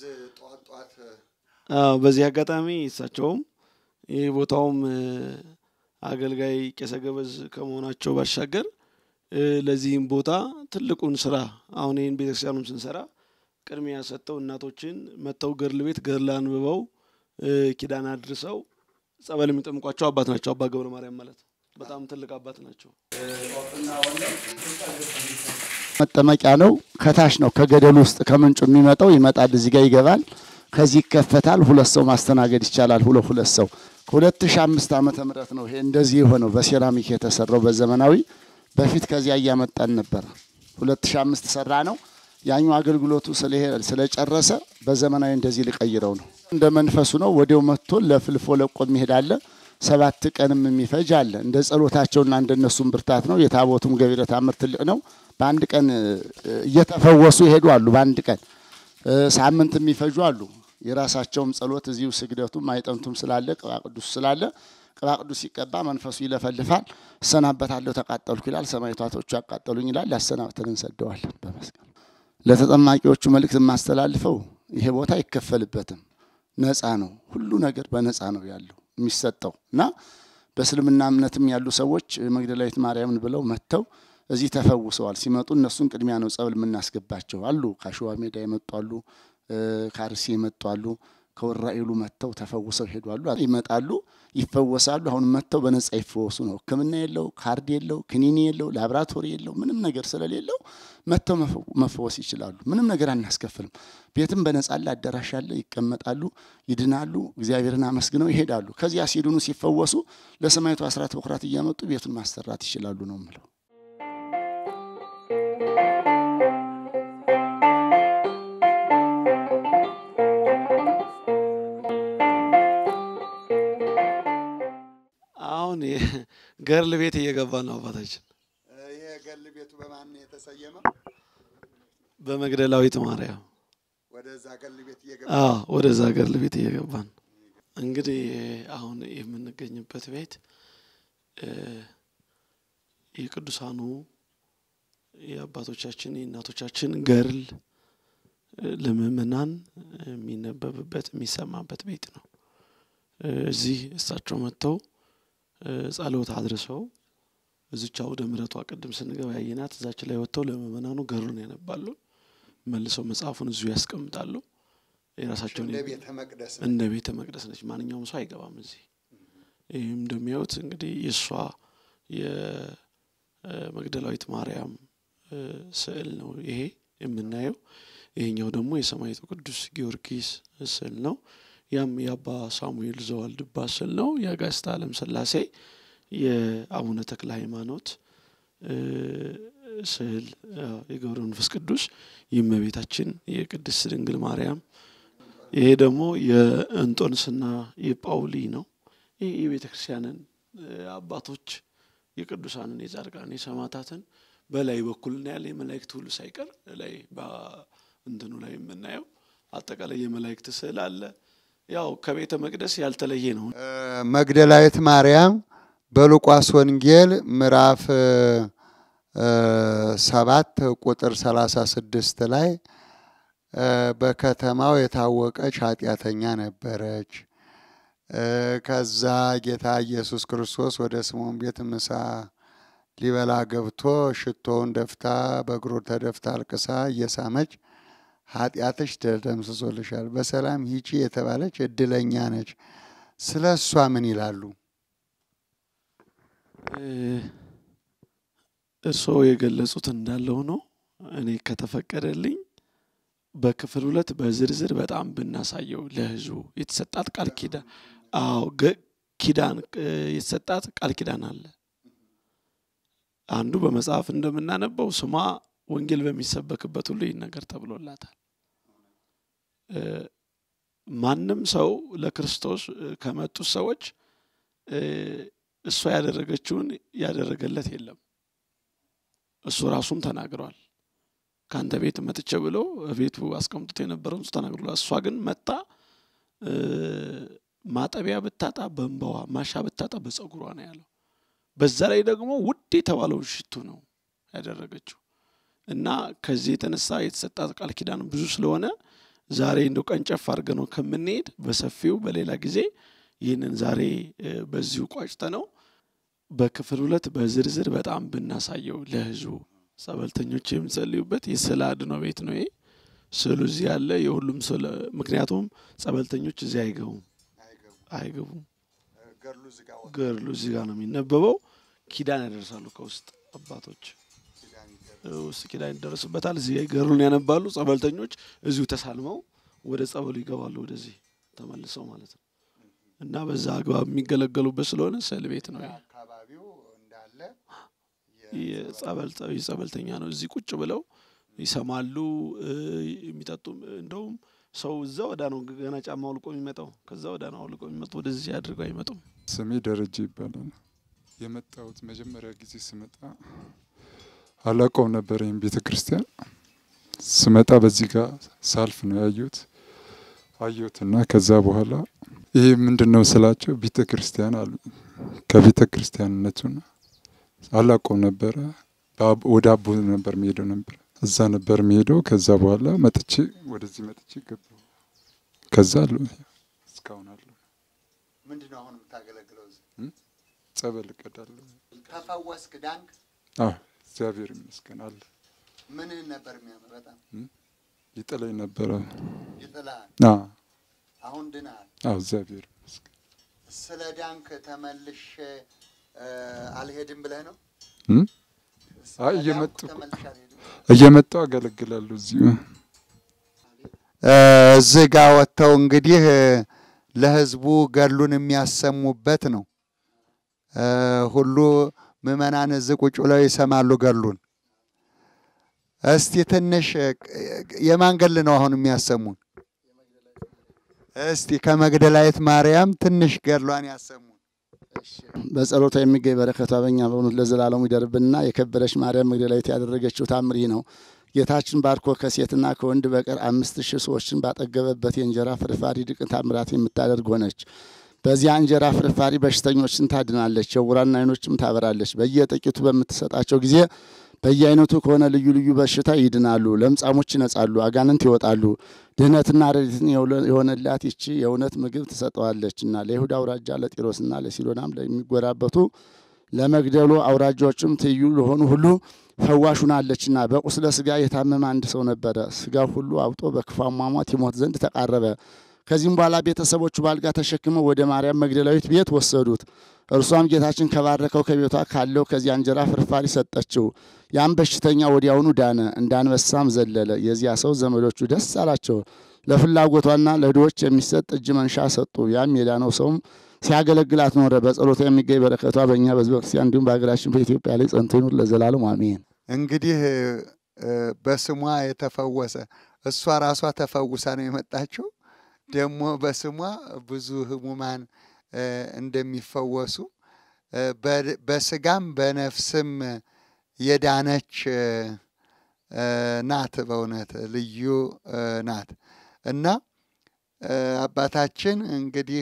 በዚህ አጋጣሚ እሳቸውም ይህ ቦታውም አገልጋይ ቄሰ ገበዝ ከመሆናቸው ባሻገር ለዚህም ቦታ ትልቁን ስራ አሁን ይህን ቤተክርስቲያኑም ስንሰራ ቅድሚያ ሰጥተው እናቶችን መጥተው ገድል ቤት ገድል አንብበው ኪዳን አድርሰው ጸበል የሚጠምቋቸው አባት ናቸው። አባ ገብረ ማርያም ማለት በጣም ትልቅ አባት ናቸው። መጠመቂያ ነው። ከታች ነው ከገደሉ ውስጥ ከምንጩ የሚመጣው ይመጣል፣ እዚህ ጋር ይገባል። ከዚህ ይከፈታል። ሁለት ሰው ማስተናገድ ይቻላል። ሁለት ሁለት ሰው ከሁለት ሺህ አምስት ዓመተ ምህረት ነው ይሄ እንደዚህ የሆነው በሴራሚክ የተሰራው በዘመናዊ በፊት ከዚያ እያመጣን ነበር። ሁለት ሺህ አምስት ሰራ ነው ያኛው አገልግሎቱ ስለጨረሰ በዘመናዊ እንደዚህ ሊቀይረው ነው። እንደ መንፈሱ ነው። ወዲያው መጥቶ ለፍልፎ ለቆ የሚሄድ አለ። ሰባት ቀንም የሚፈጅ አለ። እንደ ጸሎታቸውና እንደነሱም ብርታት ነው። የታቦቱም ገቢረ ተአምር ትልቅ ነው። በአንድ ቀን እየተፈወሱ ይሄዱ አሉ። በአንድ ቀን ሳምንት የሚፈጁ አሉ። የራሳቸውም ጸሎት እዚሁ ስግደቱም አይጠንቱም ስላለ ቅባ ቅዱስ ስላለ ቅባ ቅዱስ ሲቀባ መንፈሱ ይለፈልፋል። እሰናበታለሁ ተቃጠልኩ ይላል። ሰማዕታቶቹ ያቃጠሉኝ ይላል። ያሰናብተን እንሰደዋለን በመስቀል ለተጠማቂዎቹ መልእክት የማስተላልፈው ይሄ ቦታ አይከፈልበትም፣ ነፃ ነው። ሁሉ ነገር በነፃ ነው ያለው የሚሰጠው እና በእስልምና እምነትም ያሉ ሰዎች መግደላዊት ማርያምን ብለው መጥተው እዚህ ተፈውሰዋል። ሲመጡ እነሱን ቅድሚያ ነው ጸበል የምናስገባቸው አሉ። ከአሸዋ ሜዳ የመጡ አሉ፣ ከአርሲ የመጡ አሉ፣ ከወራኤሉ መጥተው ተፈውሰው ሄዷሉ። ይመጣሉ፣ ይፈወሳሉ። አሁን መጥተው በነጻ ይፈወሱ ነው። ሕክምና የለው፣ ካርድ የለው፣ ክኒኒ የለው፣ ላብራቶሪ የለው፣ ምንም ነገር ስለሌለው መጥተው መፈወስ ይችላሉ። ምንም ነገር አናስከፍልም። ቤትም በነጻ አለ፣ አዳራሽ አለ። ይቀመጣሉ፣ ይድናሉ፣ እግዚአብሔርን አመስግነው ይሄዳሉ። ከዚያ ሲድኑ ሲፈወሱ ለሰማዕቱ አስራት በኩራት እያመጡ ቤቱን ማሰራት ይችላሉ ነው የምለው። አሁን ገርል ቤት እየገባ ነው አባታችን። ይሄ ገል ቤቱ በማን ነው የተሰየመው? በመግደላዊት ማርያም ወደዛ ገል ቤት እየገባ አዎ፣ ወደዛ ገርል ቤት እየገባን እንግዲህ አሁን የምንገኝበት ቤት የቅዱሳኑ የአባቶቻችን የእናቶቻችን ገርል ለምእመናን የሚነበብበት የሚሰማበት ቤት ነው። እዚህ እሳቸው መጥተው ጸሎት አድርሰው እዚች አውደ ምሕረቷ ቅድም ስንገባ ያየናት እዛች ላይ ወጥተው ለምእመናኑ ገሩን ያነባሉ። መልሰው መጽሐፉን እዚሁ ያስቀምጣሉ። የራሳቸውን እንደ ቤተ መቅደስ ነው። እንደ ቤተ መቅደስ ነች። ማንኛውም ሰው አይገባም እዚህ። ይህም እንደሚያዩት እንግዲህ የእሷ የመግደላዊት ማርያም ስዕል ነው ይሄ የምናየው። ይሄኛው ደግሞ የሰማዕቱ ቅዱስ ጊዮርጊስ ስዕል ነው። ያም የአባ ሳሙኤል ዘዋልድባ ስዕል ነው። የአጋዕዝተ ዓለም ሥላሴ የአቡነ ተክለ ሃይማኖት ስዕል የገብረ መንፈስ ቅዱስ የእመቤታችን የቅድስት ድንግል ማርያም ይሄ ደግሞ የእንጦንስና የጳውሊ ነው። ይህ የቤተ ክርስቲያንን አባቶች የቅዱሳንን የጻድቃንን የሰማዕታትን በላይ በኩል እናያለን። የመላእክት ሁሉ ሳይቀር ላይ በእንትኑ ላይ የምናየው አጠቃላይ የመላእክት ስዕል አለ። ያው ከቤተ መቅደስ ያልተለየ ነው። መግደላዊት ማርያም በሉቃስ ወንጌል ምዕራፍ ሰባት ቁጥር ሰላሳ ስድስት ላይ በከተማው የታወቀች ኃጢአተኛ ነበረች። ከዛ ጌታ ኢየሱስ ክርስቶስ ወደ ስምዖን ቤት ምሳ ሊበላ ገብቶ ሽቶውን ደፍታ በእግሩ ተደፍታ አልቅሳ እየሳመች ኃጢአትሽ ተደምስሶልሻል፣ በሰላም ሂጂ የተባለች እድለኛ ነች። ስለ እሷ ምን ይላሉ? እርስዎ የገለጹት እንዳለው ነው። እኔ ከተፈቀደልኝ በክፍል ሁለት በዝርዝር በጣም ብናሳየው ለሕዝቡ የተሰጣት ቃል ኪዳን አዎ ኪዳን የተሰጣት ቃል ኪዳን አለ። አንዱ በመጽሐፍ እንደምናነበው ስሟ ወንጌል በሚሰበክበት ሁሉ ይህን ነገር ተብሎላታል። ማንም ሰው ለክርስቶስ ከመጡት ሰዎች እሷ ያደረገችውን ያደረገለት የለም። እሱ ራሱም ተናግሯል። ከአንተ ቤት መጥቼ ብሎ ቤቱ አስቀምጦት የነበረውን እሱ ተናግሯል። እሷ ግን መጣ ማጠቢያ ብታጣ በእንባዋ ማሻ ብታጣ በጸጉሯ ነው ያለው። በዛ ላይ ደግሞ ውድ የተባለውን ሽቱ ነው ያደረገችው እና ከዚህ የተነሳ የተሰጣት ቃል ኪዳን ብዙ ስለሆነ ዛሬ እንደው ቀንጨፍ አድርገ ነው ከምንሄድ በሰፊው በሌላ ጊዜ ይህንን ዛሬ በዚሁ ቋጭተ ነው በክፍል ሁለት በዝርዝር በጣም ብናሳየው ለሕዝቡ ጸበልተኞች የምጸልዩበት የስዕለ አድኖ ቤት ነው። ይሄ ስዕሉ እዚህ ያለ የሁሉም ስዕል ምክንያቱም ጸበልተኞች እዚህ አይገቡም አይገቡም። ገድሉ እዚህ ጋር ነው የሚነበበው። ኪዳን ያደርሳሉ ከውስጥ አባቶች ውስጥ ኪዳን ይደረስበታል። እዚህ ገድሉን ያነባሉ። ጸበልተኞች እዚሁ ተሳልመው ወደ ጸበሉ ይገባሉ፣ ወደዚህ ተመልሰው ማለት ነው እና በዛ አግባብ የሚገለገሉበት ስለሆነ ስዕል ቤት ነው። ይሄ አካባቢው እንዳለ የጸበልተኛ ነው። እዚህ ቁጭ ብለው ይሰማሉ፣ የሚጠጡም እንደውም ሰው እዛ ወዳ ነው ገና ጫማ አውልቆ የሚመጣው ከዛ ወዳ ነው አውልቆ የሚመጡ ወደዚህ አድርገው አይመጡም። ስሜ ደረጀ ይባላል። የመጣሁት መጀመሪያ ጊዜ ስመጣ አላውቀውም ነበር ይህም ቤተ ክርስቲያን። ስመጣ በዚህ ጋር ሳልፍ ነው ያዩት አየሁትና ከዛ በኋላ ይሄ ምንድን ነው ስላቸው ቤተ ክርስቲያን አሉ። ከቤተ ክርስቲያንነቱና አላውቀውም ነበረ። ወደ አቦ ነበር የሚሄደው ነበር እዛ ነበር የሚሄደው። ከዛ በኋላ መጥቼ ወደዚህ መጥቼ ገባሁ። ከዛ አለ እስካሁን አለ። ምንድን ነው አሁን የምታገለግለው? እዚህ ጸበል እቀዳለሁ። ተፈወስክ? ዳንክ? አዎ እግዚአብሔር ይመስገን አለ። ምንህን ነበር የሚያምር? በጣም ይጥለኝ ነበረ። ይጥልሃል? አዎ አሁን ድነሃል? አዎ እግዚአብሔር ይመስገን። ስለ ዳንክ ተመልሼ አልሄድም ብለህ ነው? አይ እየመጡ ተመልሼ አልሄድም እየመጣሁ አገለግላለሁ እዚሁ እዚህ ጋር ወጥተው እንግዲህ ለህዝቡ ገድሉን የሚያሰሙበት ነው። ሁሉ ምዕመናን እዚህ ቁጭ ብለው ይሰማሉ ገድሉን። እስቲ ትንሽ የማን ገድል ነው አሁን የሚያሰሙን? እስቲ ከመግደላዊት ማርያም ትንሽ ገድሏን ያሰሙን። በጸሎቷ የሚገኝ በረከቷ በእኛ በእውነት ለዘላለሙ ይደርብንና የከበረች ማርያም መግደላዊት ያደረገችው ታምር ይህ ነው። ጌታችን ባርኮ ከሴትና ከወንድ በቀር አምስት ሺህ ሰዎችን ባጠገበበት የእንጀራ ፍርፋሪ ድንቅ ታምራት የምታደርግ ሆነች። በዚያ እንጀራ ፍርፋሪ በሽተኞችን ታድናለች፣ የዕውራን ዓይኖችም ታበራለች። በየጥቂቱ በምትሰጣቸው ጊዜ በየአይነቱ ከሆነ ልዩ ልዩ በሽታ ይድናሉ፣ ለምጻሞች ይነጻሉ፣ አጋንንት ይወጣሉ። ድህነትና ረድኤትን የሆነላት ይቺ የእውነት ምግብ ትሰጠዋለችና ለይሁዳ አውራጃ ለጢሮስና ለሲዶናም ለሚጎራበቱ ለመግደሉ አውራጃዎችም ትይዩ ለሆኑ ሁሉ ፈዋሽ ሆናለችና። በቁስለ ስጋ የታመመ አንድ ሰው ነበረ። ስጋው ሁሉ አብጦ በክፉ አሟሟት ይሞት ዘንድ ተቃረበ። ከዚህም በኋላ ቤተሰቦቹ ባልጋ ተሸክመው ወደ ማርያም መግደላዊት ቤት ወሰዱት። እርሷም ጌታችን ከባረከው ከቤቷ ካለው ከዚያ እንጀራ ፍርፋሪ ሰጠችው። ያም በሽተኛ ወዲያውኑ ዳነ፣ እንደ አንበሳም ዘለለ። የዚያ ሰው ዘመዶቹ ደስ አላቸው። ለፍላጎቷና ለድሆች የሚሰጥ እጅ መንሻ ሰጡ። ያም የዳነው ሰውም ሲያገለግላት ኖረ። በጸሎቷ የሚገኝ በረከቷ በእኛ በሕዝበ ክርስቲያን እንዲሁም በሀገራችን በኢትዮጵያ ላይ ጸንቶ ይኑር ለዘላለም አሜን። እንግዲህ በስሟ የተፈወሰ እሷ ራሷ ተፈውሳ ነው የመጣችው። ደግሞ በስሟ ብዙ ህሙማን እንደሚፈወሱ በስጋም በነፍስም የዳነች ናት። በእውነት ልዩ ናት እና አባታችን እንግዲህ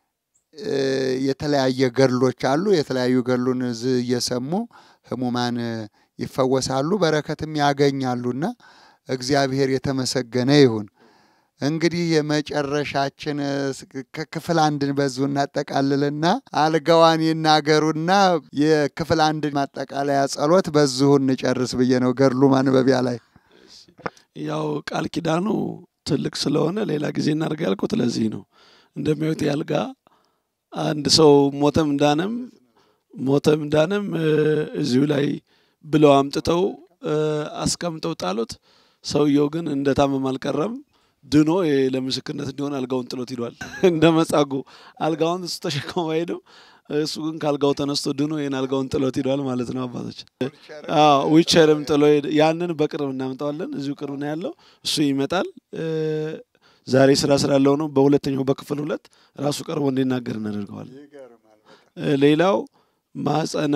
የተለያየ ገድሎች አሉ። የተለያዩ ገድሉን እዚህ እየሰሙ ህሙማን ይፈወሳሉ፣ በረከትም ያገኛሉና እግዚአብሔር የተመሰገነ ይሁን። እንግዲህ የመጨረሻችን ክፍል አንድን በዙ እናጠቃልልና አልጋዋን ይናገሩና የክፍል አንድ ማጠቃለያ ጸሎት በዚሁ እንጨርስ ብዬ ነው። ገድሉ ማንበቢያ ላይ ያው ቃል ኪዳኑ ትልቅ ስለሆነ ሌላ ጊዜ እናድርግ ያልኩት ለዚህ ነው። እንደሚያዩት ያልጋ አንድ ሰው ሞተም ዳነም ሞተም ዳነም እዚሁ ላይ ብለው አምጥተው አስቀምጠው ጣሉት። ሰውየው ግን እንደታመም አልቀረም። ድኖ ለምስክርነት እንዲሆን አልጋውን ጥሎት ሂዷል። እንደ መጻጉ አልጋውን እሱ ተሸክሞ አይሄድም። እሱ ግን ከአልጋው ተነስቶ ድኖ ይህን አልጋውን ጥሎት ሂዷል ማለት ነው። አባቶች ዊቸርም ጥሎ ያንን በቅርብ እናምጠዋለን። እዚሁ ቅርብ ነው ያለው። እሱ ይመጣል። ዛሬ ስራ ስላለው ነው። በሁለተኛው በክፍል ሁለት ራሱ ቀርቦ እንዲናገር እናደርገዋለን። ሌላው ማህፀነ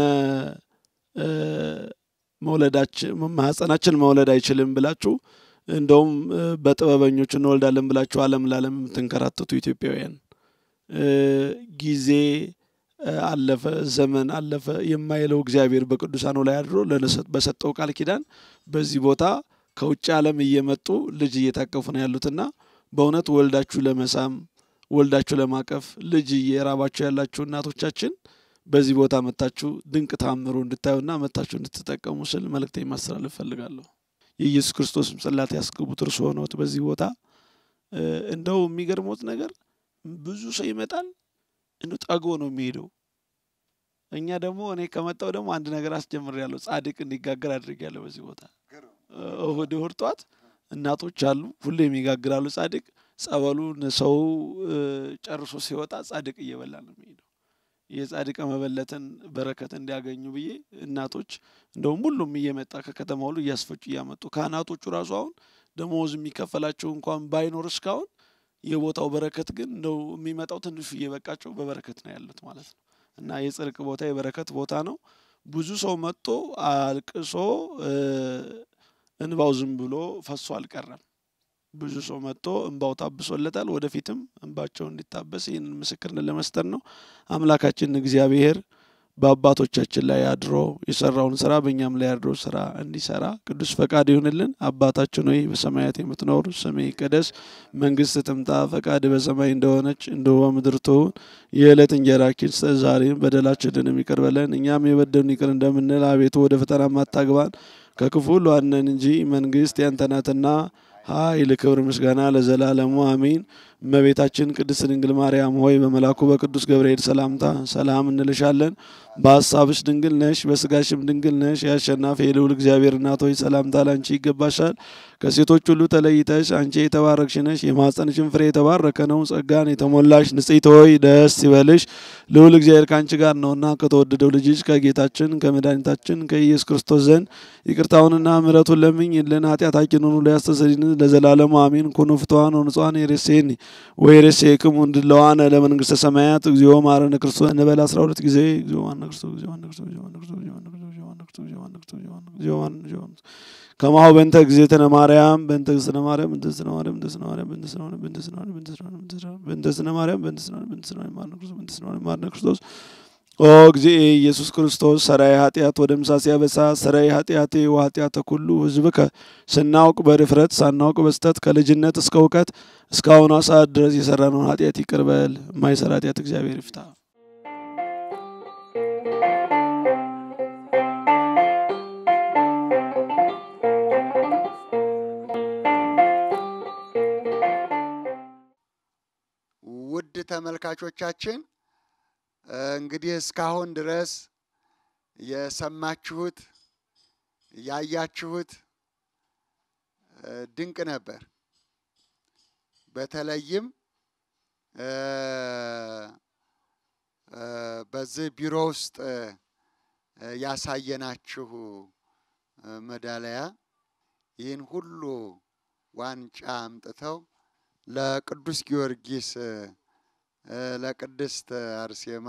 መውለዳችን ማህፀናችን መውለድ አይችልም ብላችሁ እንደውም በጥበበኞች እንወልዳለን ብላችሁ ዓለም ለዓለም የምትንከራተቱ ኢትዮጵያውያን ጊዜ አለፈ፣ ዘመን አለፈ የማይለው እግዚአብሔር በቅዱሳኑ ላይ አድሮ በሰጠው ቃል ኪዳን በዚህ ቦታ ከውጭ ዓለም እየመጡ ልጅ እየታቀፉ ነው ያሉትና በእውነት ወልዳችሁ ለመሳም ወልዳችሁ ለማቀፍ ልጅ እየራባችሁ ያላችሁ እናቶቻችን በዚህ ቦታ መታችሁ ድንቅ ታምሮ እንድታዩና መታችሁ እንድትጠቀሙ ስል መልእክቴ ማስተላለፍ ፈልጋለሁ። የኢየሱስ ክርስቶስም ጽላት ያስገቡት እርሱ ሆነውት በዚህ ቦታ እንደው የሚገርሞት ነገር ብዙ ሰው ይመጣል፣ እንደው ጠግቦ ነው የሚሄደው። እኛ ደግሞ እኔ ከመጣው ደግሞ አንድ ነገር አስጀምሬያለሁ። ጻድቅ እንዲጋገር አድርጌያለሁ። በዚህ ቦታ እሁድ እሁድ ጠዋት እናቶች አሉ፣ ሁሌም ይጋግራሉ ጻድቅ። ጸበሉን ሰው ጨርሶ ሲወጣ ጻድቅ እየበላ ነው የሚሄደው። የጻድቀ መበለትን በረከት እንዲያገኙ ብዬ እናቶች እንደውም ሁሉም እየመጣ ከከተማ ሁሉ እያስፈጩ እያመጡ ካህናቶቹ ራሱ አሁን ደሞዝ የሚከፈላቸው እንኳን ባይኖር እስካሁን የቦታው በረከት ግን እንደው የሚመጣው ትንሹ እየበቃቸው በበረከት ነው ያሉት ማለት ነው። እና የጽድቅ ቦታ የበረከት ቦታ ነው። ብዙ ሰው መጥቶ አልቅሶ እንባው ዝም ብሎ ፈሶ አልቀረም። ብዙ ሰው መጥቶ እንባው ታብሶለታል። ወደፊትም እንባቸው እንዲታበስ ይህንን ምስክርነት ለመስጠት ነው። አምላካችን እግዚአብሔር በአባቶቻችን ላይ አድሮ የሰራውን ስራ በእኛም ላይ አድሮ ስራ እንዲሰራ ቅዱስ ፈቃድ ይሁንልን። አባታችን ሆይ በሰማያት የምትኖር ስምህ ይቀደስ፣ መንግስት ትምጣ፣ ፈቃድ በሰማይ እንደሆነች እንዲሁ በምድር ትሁን። የዕለት እንጀራችን ስጠን ዛሬ፣ በደላችንን ይቅር በለን እኛም የበደሉንን ይቅር እንደምንል፣ አቤቱ ወደ ፈተና አታግባን ከክፉ ሁሉ አድነን እንጂ መንግስት ያንተ ናትና ኃይል፣ ክብር፣ ምስጋና ለዘላለሙ አሜን። እመቤታችን ቅድስት ድንግል ማርያም ሆይ በመልአኩ በቅዱስ ገብርኤል ሰላምታ ሰላም እንልሻለን። በሀሳብሽ ድንግል ነሽ፣ በስጋሽም ድንግል ነሽ። የአሸናፊ የልዑል እግዚአብሔር እናት ሆይ ሰላምታ ላንቺ ይገባሻል። ከሴቶች ሁሉ ተለይተሽ አንቺ የተባረክሽ ነሽ፣ የማኅፀንሽን ፍሬ የተባረከ ነው። ጸጋን የተሞላሽ ንጽሕት ሆይ ደስ ይበልሽ፣ ልዑል እግዚአብሔር ከአንቺ ጋር ነውና ከተወደደው ልጅሽ ከጌታችን ከመድኃኒታችን ከኢየሱስ ክርስቶስ ዘንድ ይቅርታውንና ምሕረቱን ለምኝልን ኃጢአታችንን ሁሉ ያስተሰርይልን ለዘላለሙ አሜን። ኩኑ ፍትዋን ወንጹሐን የሬሴኒ ወይሬሴክሙ እንድለዋነ ለመንግስተ ሰማያት እግዚኦ ማረነ ክርስቶስ እንበል አስራ ሁለት ጊዜ እግዚኦ ማረነ ክርስቶስ እግዚኦ ማረነ ክርስቶስ እግዚኦ ማረነ ክርስቶስ እግዚኦ ማረነ ክርስቶስ እግዚኦ ማረነ ክርስቶስ እግዚኦ ማረነ ክርስቶስ እግዚኦ ማረነ ክርስቶስ ከማሁ በእንተ እግዝእትነ ማርያም በእንተ እግዝእትነ ማርያም በእንተ እግዝእትነ ማርያም በእንተ እግዝእትነ ማርያም በእንተ እግዝእትነ ማርያም በእንተ እግዝእትነ ማርያም በእንተ እግዝእትነ ማርያም በእንተ እግዝእትነ ማርያም በእንተ እግዝእትነ ማርያም ማረነ ክርስቶስ በእንተ እግዝእትነ ማርያም ማረነ ክርስቶስ ኦ እግዚእ ኢየሱስ ክርስቶስ ሰራይ ኃጢአት ወደ ምሳሴ ያበሳ ሰራይ ኃጢአቴ ወኃጢአተ ኩሉ ሕዝብከ ስናውቅ በድፍረት ሳናውቅ በስተት ከልጅነት እስከ እውቀት እስካሁኗ ሰዓት ድረስ የሰራነውን ኃጢአት ይቅር በል። የማይሰራ ኃጢአት እግዚአብሔር ይፍታ። ውድ ተመልካቾቻችን እንግዲህ እስካሁን ድረስ የሰማችሁት ያያችሁት ድንቅ ነበር። በተለይም በዚህ ቢሮ ውስጥ ያሳየናችሁ ሜዳሊያ ይህን ሁሉ ዋንጫ አምጥተው ለቅዱስ ጊዮርጊስ ለቅድስት አርሴማ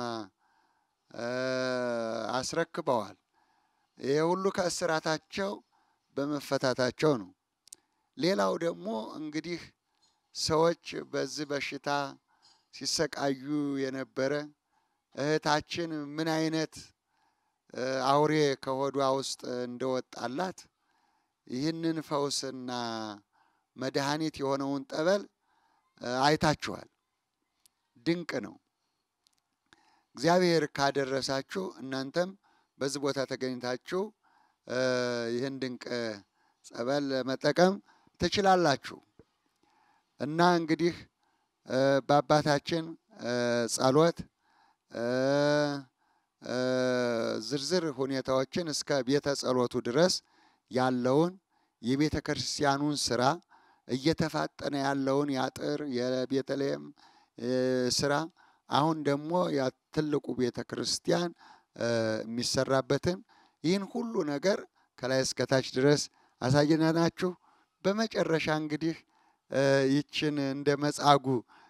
አስረክበዋል። ይሄ ሁሉ ከእስራታቸው በመፈታታቸው ነው። ሌላው ደግሞ እንግዲህ ሰዎች በዚህ በሽታ ሲሰቃዩ የነበረ እህታችን ምን አይነት አውሬ ከሆዷ ውስጥ እንደወጣላት ይህንን ፈውስና መድኃኒት የሆነውን ጠበል አይታችኋል። ድንቅ ነው። እግዚአብሔር ካደረሳችሁ እናንተም በዚህ ቦታ ተገኝታችሁ ይህን ድንቅ ጸበል መጠቀም ትችላላችሁ እና እንግዲህ በአባታችን ጸሎት ዝርዝር ሁኔታዎችን እስከ ቤተ ጸሎቱ ድረስ ያለውን የቤተ ክርስቲያኑን ስራ እየተፋጠነ ያለውን የአጥር የቤተልሔም ስራ አሁን ደግሞ ትልቁ ቤተ ክርስቲያን የሚሰራበትን ይህን ሁሉ ነገር ከላይ እስከታች ድረስ አሳየናችሁ። በመጨረሻ እንግዲህ ይችን እንደ መጻጉ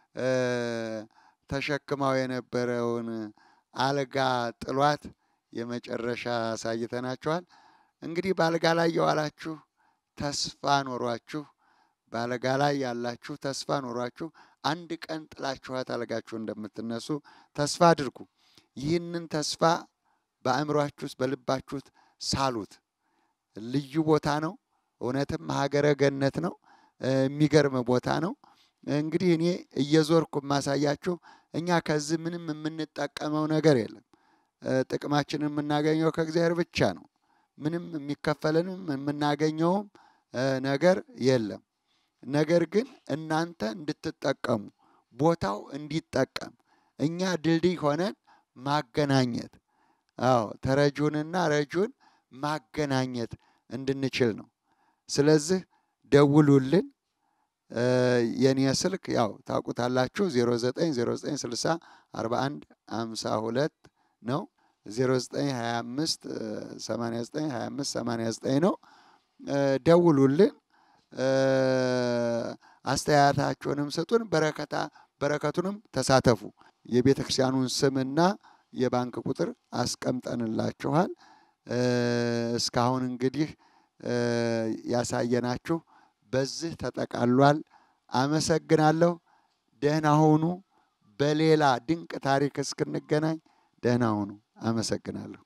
ተሸክማው የነበረውን አልጋ ጥሏት የመጨረሻ አሳይተናችኋል። እንግዲህ በአልጋ ላይ የዋላችሁ ተስፋ ኖሯችሁ በአልጋ ላይ ያላችሁ ተስፋ ኖሯችሁ አንድ ቀን ጥላችኋት አልጋችሁ እንደምትነሱ ተስፋ አድርጉ። ይህንን ተስፋ በአእምሯችሁ ውስጥ በልባችሁ ሳሉት። ልዩ ቦታ ነው። እውነትም ሀገረ ገነት ነው። የሚገርም ቦታ ነው። እንግዲህ እኔ እየዞርኩ የማሳያችሁ እኛ ከዚህ ምንም የምንጠቀመው ነገር የለም። ጥቅማችንን የምናገኘው ከእግዚአብሔር ብቻ ነው። ምንም የሚከፈለንም የምናገኘውም ነገር የለም። ነገር ግን እናንተ እንድትጠቀሙ ቦታው እንዲጠቀም እኛ ድልድይ ሆነን ማገናኘት፣ አዎ ተረጁንና ረጁን ማገናኘት እንድንችል ነው። ስለዚህ ደውሉልን። የኔ ስልክ ያው ታውቁታላችሁ 090960 41 52 ነው። 0925 89 25 89 ነው። ደውሉልን። አስተያየታችሁንም ስጡን። በረከታ በረከቱንም ተሳተፉ። የቤተ ክርስቲያኑን ስምና የባንክ ቁጥር አስቀምጠንላችኋል። እስካሁን እንግዲህ ያሳየናችሁ በዚህ ተጠቃሏል። አመሰግናለሁ። ደህና ሁኑ። በሌላ ድንቅ ታሪክ እስክንገናኝ ደህና ሁኑ። አመሰግናለሁ።